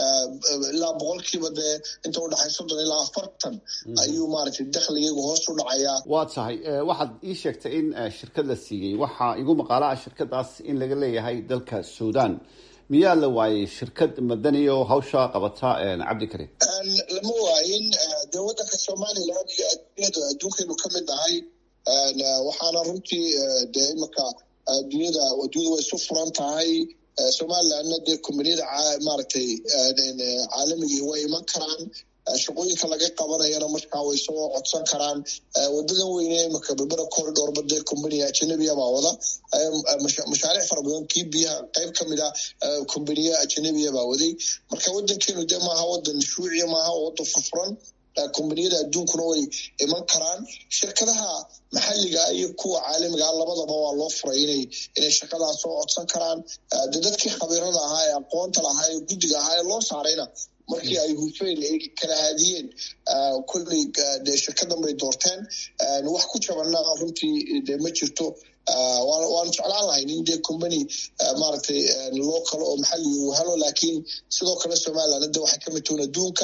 ilaa boqolkiiba dee inta udhaxay soddon ilaa afartan ayuu maaragtay dakhligaygu hoos u dhacayaa waa tahay waxaad ii sheegtay in shirkad la siiyey waxaa igu maqaalaha shirkadaas in laga leeyahay dalka suudan miyaa la waayey shirkad madani oo hawsha qabata cabdikarim lama waayin dee waddanka somalilan iyo adduunyada adduunkaynu ka mid nahay waxaana runtii dee imika adduunyada adduunyada way isu furan tahay somalilandna dee kombaniyada maaragtay caalamigii way iman karaan shaqooyinka laga qabanayana markaa way soo codsan karaan wadadan weyne imika berbera corridorba dee combaniya ajanabiya baa wada mashaariic fara badan kii biyaha qayb ka mid a combaniya ajanabiya baa waday marka wadankeenu dee maaha wadan shuuciya maaha oo wadan furfuran kombaniyada adduunkuna way iman karaan shirkadaha maxalliga iyo kuwa caalamigaa labadaba waa loo furay inay inay shaqadaas soo codsan karaan de dadkii khabiirada ahaa ee aqoonta lahaa ee guddiga ahaa ee loo saarayna markii ay hufeen ay kala haadiyeen kolley de shirkadan bay doorteen wax ku jabana runtii de ma jirto waanu jeclaan lahayn in dee combany maaragtay local oo maxalli uu helo laakiin sidoo kale somaliland hadda waxay ka mid tuun adduunka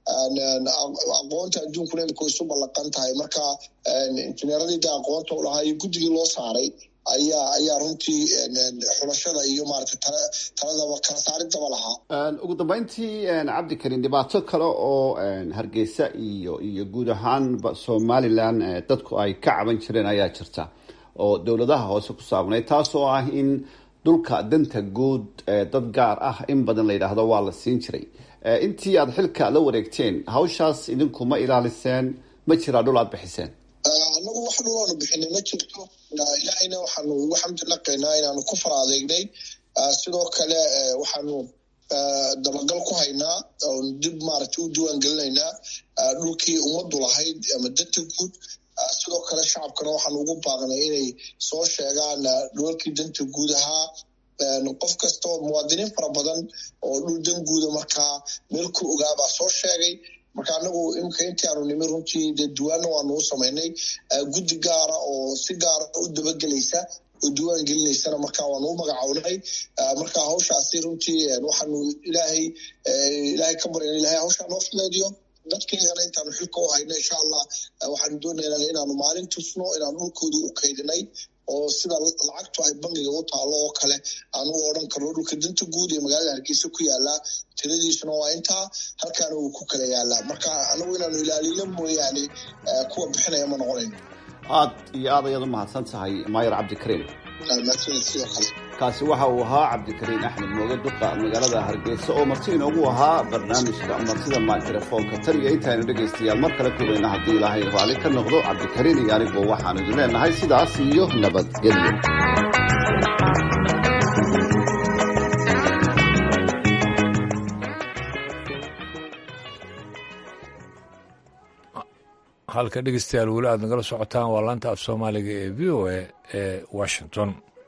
aqoonta adduunkuna imika way isu ballaqan tahay marka injineeradii de aqoonta u lahaa iyo guddigii loo saaray ayaa ayaa runtii xulashada iyo maaragtay taladaba kala saaridaba lahaa ugu dambeyntii cabdikarim dhibaato kale oo hargeysa iyo iyo guud ahaan somalilan dadku ay ka caban jireen ayaa jirta oo dowladaha hoose ku saabnay taas oo ah in dhulka danta guud dad gaar ah in badan la yidhaahdo waa la siin jiray intii aada xilka la wareegteen hawshaas idinku ma ilaaliseen ma jiraa dhul aada bixiseen anagu wax dhulaanu bixinay ma jirto ilaahayna waxaanu ugu xamdi naqaynaa inaanu ku fara adeegnay sidoo kale waxaanu dabagal ku haynaa oon dib maaragtay u diiwaan gelinaynaa dhulkii ummaddu lahayd ama danta guud sidoo kale shacabkana waxaanu ugu baaqnay inay soo sheegaan dhulalkii danta guud ahaa qof kasta oo muwaadiniin fara badan oo dhul dan guuda markaa meel ku ogaabaa soo sheegay marka anagu imika intii aanu nimi runtii dee diwaanna waanu u samaynay guddi gaara oo si gaara u dabagelaysa oo diwaan gelinaysana marka waanu u magacownay marka hawshaasi runtii waxaanu ilaahay ilaahay ka baryan ilahay hawshaa noo fudeediyo dadkeygana intaanu xilka u hayno insha allah waxaanu doonaynaa inaanu maalin tusno inaanu dhulkoodii u kaydinay oo sida lacagtu ay bangiga u taalo oo kale aan u odhan karno dhulka danta guud ee magaalada hargeysa ku yaalaa tiradiisuna waa intaa halkaana uu ku kala yaalaa marka anagu inaanu ilaalino mooyaane kuwa bixinaya ma noqonayno aad iyo aad ayaad u mahadsan tahay maayar cabdikariim sidoo kale kaasi waxa uu ahaa cabdikariin axmed mooge duqa magaalada hargeysa oo marti inoogu ahaa barnaamijka martida mikrofoonka tan iyo intaynu dhegaystayaal mar kale kubayna haddii ilaahay raalli ka noqdo cabdikariin iyo anigu waxaanu idin leenahay sidaas iyo nabadgelyo halka dhegeystayaal weli aad nagala socotaan waa laanta af soomaaliga ee v o a ee washington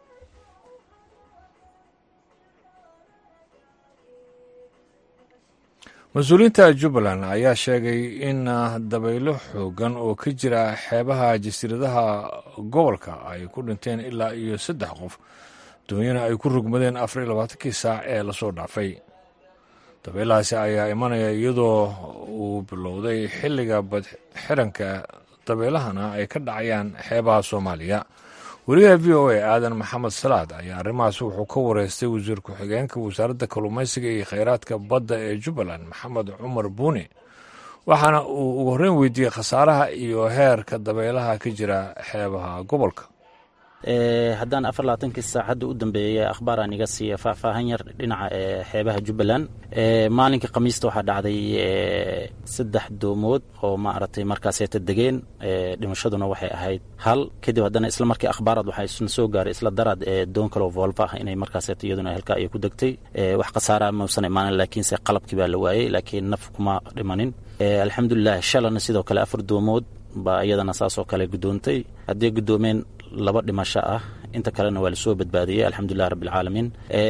mas-uuliyiinta jubbaland ayaa sheegay in dabaylo xoogan oo ka jira xeebaha jasiiradaha gobolka ay ku dhinteen ilaa iyo saddex qof doonyana ay ku rugmadeen afar iyo labaatankii saac ee lasoo dhaafay dabeelahaasi ayaa imanaya iyadoo uu bilowday xilliga badxiranka dabeelahana ay ka dhacayaan xeebaha soomaaliya weriyaha v o a aadan maxamed salaad ayaa arrimahaas wuxuu ka wareystay wasiir ku-xigeenka wasaaradda kalluumaysiga iyo kheyraadka badda ee jubbaland maxamed cumar buuni waxaana uu ugu horreyn weydiiyey khasaaraha iyo heerka dabeelaha ka jira xeebaha gobolka haddaan afar labaatankii saacadda u dambeeyay akhbaaraan iga siiya faahfaahan yar dhinaca xeebaha jubbaland maalinkii khamiista waxaa dhacday saddex doomood oo maaragtay markaaseeta degeen dhimashaduna waxay ahayd hal kadib haddana isla markii akhbaaraad waxaa isna soo gaaray isla daraad doon kaloo volva ah inay markaaseeta iyaduna halkaa ay ku degtay wax khasaara mausan imaanin laakiinse qalabkii baa la waayey laakiin naf kuma dhimanin alxamdulilah shalana sidoo kale afar doomood baa iyadana saasoo kale guddoontay haddii guddoomeen laba dhimasho ah inta kalena waa lasoo badbaadiyey alxamdulilah rabbialcaalamiin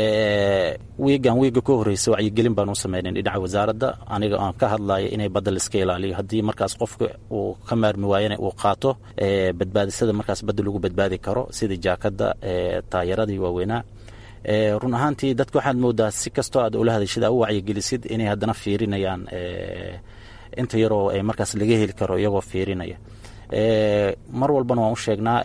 wiigan wiiga ka horreysa wacyigelin baan u sameynay dhinaca wasaaradda aniga aan ka hadlayo inay badda laiska ilaaliyo haddii markaas qofka uu ka maarmi waayana uu qaato badbaadisada markaas badda lagu badbaadi karo sida jaakadda taayaradii waaweynaa run ahaantii dadka waxaad moodaa si kastoo aad ula hadashid aa u wacyigelisid inay haddana fiirinayaan inta yaroo markaas laga heli karo iyagoo fiirinaya mar walbana waan u sheegnaa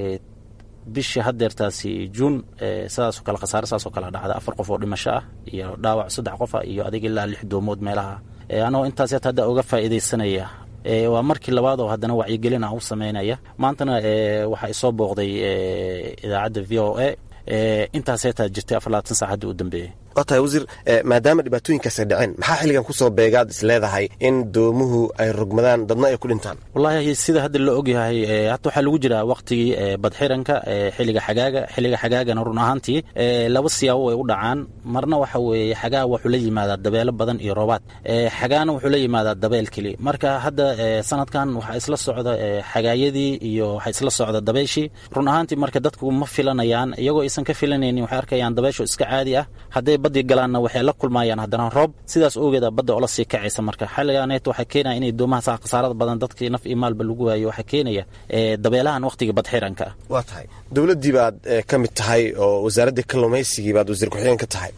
bishii haddeertaasi juun sidaasoo kale khasaare saasoo kale dhacda afar qof oo dhimasho ah iyo dhaawac saddex qof ah iyo adiga ilaa lix doomood meelaha anagoo intaas hata hadda uga faa'iidaysanaya waa markii labaad oo haddana wacyigelin ah u sameynaya maantana waxaa isoo booqday idaacadda v o a intaas heetaa jirtay afar labaatan sac haddii u dambeeyey waa tahay wasiir maadaama dhibaatooyinkaas ay dhaceen maxaa xilligan kusoo beegaad is leedahay in doomuhu ay rogmadaan dadna ay ku dhintaan wallaahi sida hadda la ogyahay hata waxaa lagu jiraa waqtigii badxiranka xilliga xagaaga xilliga xagaagana run ahaantii laba siyaabo way u dhacaan marna waxa weeye xagaa wuxuu la yimaadaa dabeelo badan iyo roobaad xagaana wuxuu la yimaadaa dabeel keli marka hadda sanadkan waxaa isla socda xagaayadii iyo waxaa isla socda dabeeshii run ahaantii marka dadku ma filanayaan iyagoo aysan ka filanaynin waxay arkayaan dabeesho iska caadi ah hadday badii galaanna waxay la kulmayaan haddana roob sidaas ogeeda badda ola sii kacaysa marka xilligaaneet waxaa keenaya inay doomahaas khasaarada badan dadkii naf iyo maalba lagu waayo waxaa keenaya dabeelahan waqtiga badxiranka ah waa tahay dowladdii baad ka mid tahay oo wasaaraddii kalluumaysigii baad wasiir ku-xigeen ka tahay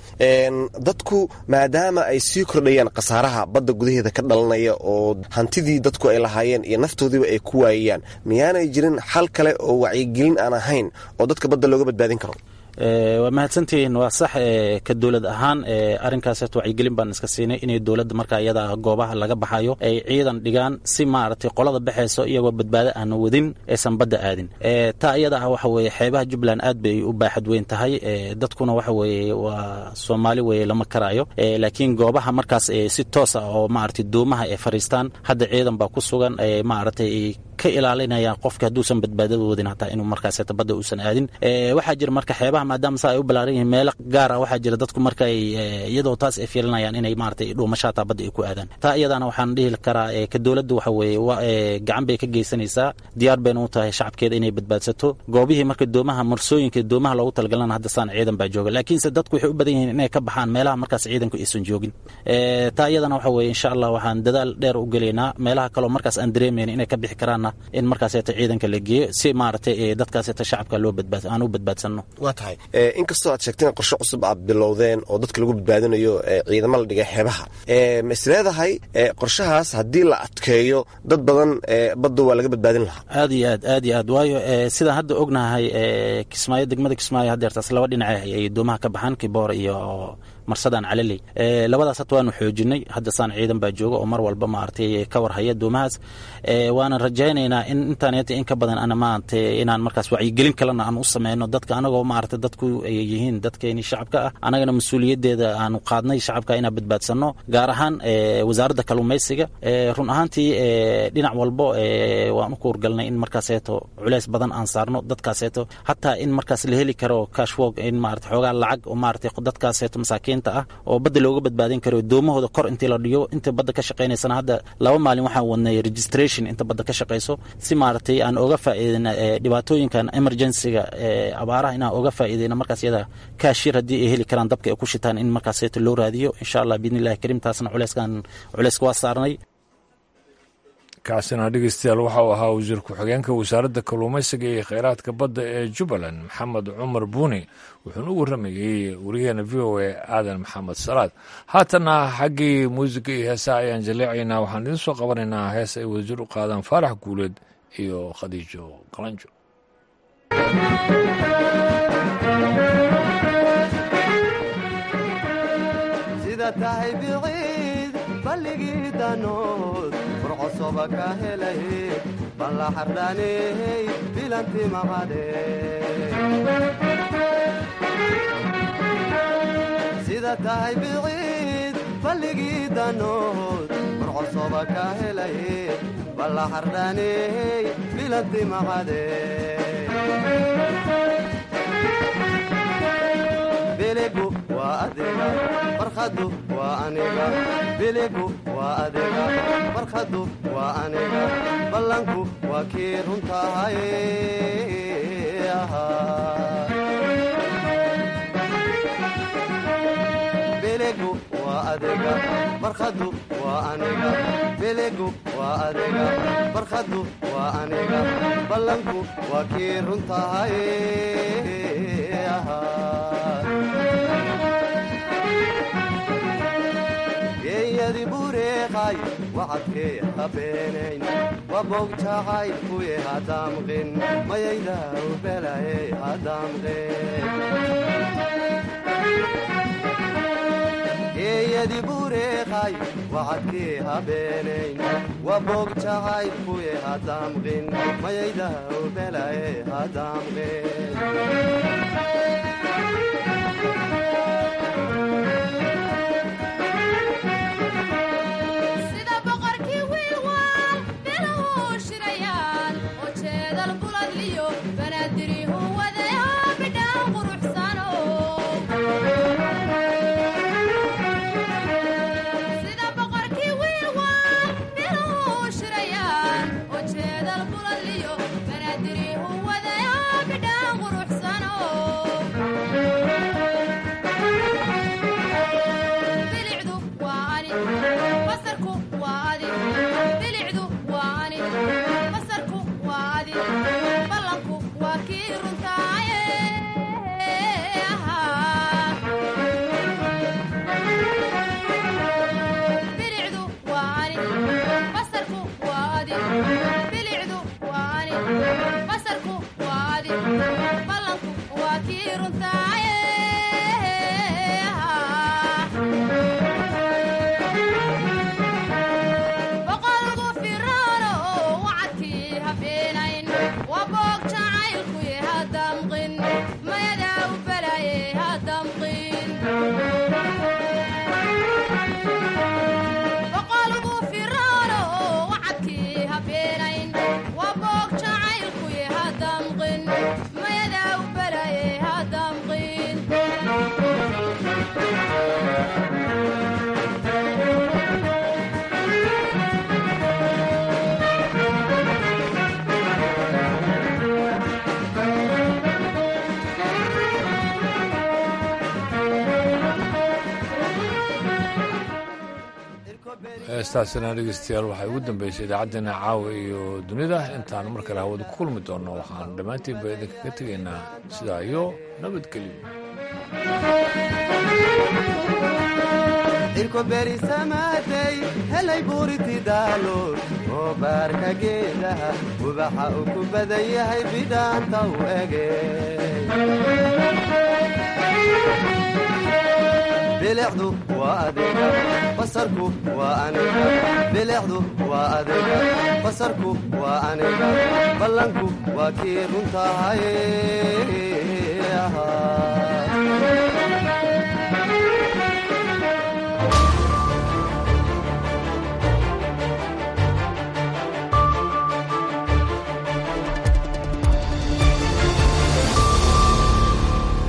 dadku maadaama ay sii kordhayaan khasaaraha badda gudaheeda ka dhalanaya oo hantidii dadku ay lahaayeen iyo naftoodiiba ay ku waayayaan miyaanay jirin xal kale oo wacyigelin aan ahayn oo dadka badda looga badbaadin karo waa mahadsantihiin waa sax ka dowlad ahaan arrinkaas wacyigelin baan iska siinay inay dowladda marka iyada goobaha laga baxayo ay ciidan dhigaan si maaragtay qolada baxayso iyagoo badbaado aana wadin aysan badda aadin taa iyada ah waxa weeye xeebaha jubbaland aad bay u baaxad weyn tahay dadkuna waxa weeye waa soomaali weye lama karaayo laakiin goobaha markaas si toos ah oo maaragtay doomaha ay fariistaan hadda ciidan baa ku sugan maaragtay ka ilaalinayaan qofka hadduusan badbaadada wadin hataa inuu markaas badda uusan aadin waxaa jira marka xeebaha maadaama saa ay u balaaran yihiin meelo gaar ah waxaa jira dadku marka ay iyadoo taas ay fiilinayaan inay maaragtay dhuumasho hataa badda ay ku aadaan taa iyadana waxaan dhihi karaa ka dowladda waxa weeye gacan bay ka geysanaysaa diyaar bayna u tahay shacabkeeda inay badbaadsato goobihii marka doomaha marsooyinka doomaha loogu talagalana hadda saan ciidan baa jooga laakiinse dadku waxay u badan yihiin inay ka baxaan meelaha markaas ciidanku aysan joogin taa iyadana waxa weeye insha allah waxaan dadaal dheer u gelaynaa meelaha kaloo markaas aan dareemayna inay ka bixi karaan in markaaseeta ciidanka la geeyo si maaragtay dadkaaseeta shacabka loo badbaad aan u badbaadsanno waa tahay inkastoo aad sheegteen qorshe cusub aad bilowdeen oo dadka lagu badbaadinayo ciidamo la dhigay xeebaha ma is leedahay qorshahaas haddii la adkeeyo dad badan badda waa laga badbaadin lahaa aad iyo aad aad iyo aad waayo sidaan hadda ognahay kismaayo degmada kismaayo haddeertaas laba dhinac ay doomaha ka baxaan kiboor iyo marsadaan calaley labadaas hata waanu xoojinay hadda saan ciidan baa jooga oo mar walba maaragtay ka warhaya doomahaas waanan rajaynaynaa in intaaneta in ka badan ana maaragtay inaan markaas wacyigelin kalena aan u sameyno dadka anagoo maaragtay dadku ay yihiin dadkeeni shacabka ah anagana mas-uuliyaddeeda aanu qaadnay shacabka inaan badbaadsanno gaar ahaan wasaaradda kalluumaysiga run ahaantii dhinac walbo waan u kuurgalnay in markaaseeto culeys badan aan saarno dadkaaseeto hataa in markaas la heli karo cashwog in maarata xoogaa lacag oo maaragtay dadkaaseeto masaakiin masaakiinta ah oo badda looga badbaadin karo doomahooda kor intii la dhigo inta badda ka shaqaynaysana hadda laba maalin waxaan wadnay registration inta badda ka shaqayso si maaragtay aan oga faa'iideyna dhibaatooyinkan emergencyga abaaraha inaan oga faa'iideyna markaas iyada kaashir haddii ay heli karaan dabka ay ku shitaan in markaaseeto loo raadiyo insha allah biidni illahi kariim taasna culeyskan culeyska waa saarnay kaasina dhegeystayaal waxa uu ahaa wasiir ku-xigeenka wasaaradda kalluumaysiga iyo kheyraadka badda ee jubbaland maxamed cumar buuni wuxuuna u warramayey wariyaheena v o a aadan maxamed salaad haatanna xaggii muusiga iyo heesaha ayaan jaleecaynaa waxaan idiin soo qabanaynaa hees ay wadajir u qaadaan faarax guuleed iyo khadiijo qalanjo sida tahay biciid balligii danood furcosoba ka helay balla xardhaaney bilanti maqade sida tahay biciid balligii danood furcosoba ka helay balla xardhaaney bilanti maqade biligu waa adiga barkhadu waa aniga biligu waa adiga barkhadu waa aniga ballanku waa kii runtahay biligu waa adiga barkhadu waa aniga biligu waa adiga barkhadu waa aniga ballanku waa kii runtahay geeyadi bureeqay wacadkee habeenayn wabogjacay kuye hadaamqin mayaydaw belaye hadaamqin geeyadi bureeqay wacadkee habeenayn wabogjacay kuye hadaamqin mayaydaw belaye hadaamqin heestaasina dhegeystayaal waxay ugu dambeysay idaacaddeenna caawa iyo dunida intaan mar kale hawada ku kulmi doonno waxaan dhammaantiinba idinkaga tegaynaa sidaa iyo nabadgelyo irkoberisamaaday helay buuriti daalood oo baarka geedaha ubaxa uu ku badan yahay bidhaanta u ege bilicdu waa adiga basarku waa aniga bilicdu waa adiga basarku waa aniga ballanku waa kii runtahay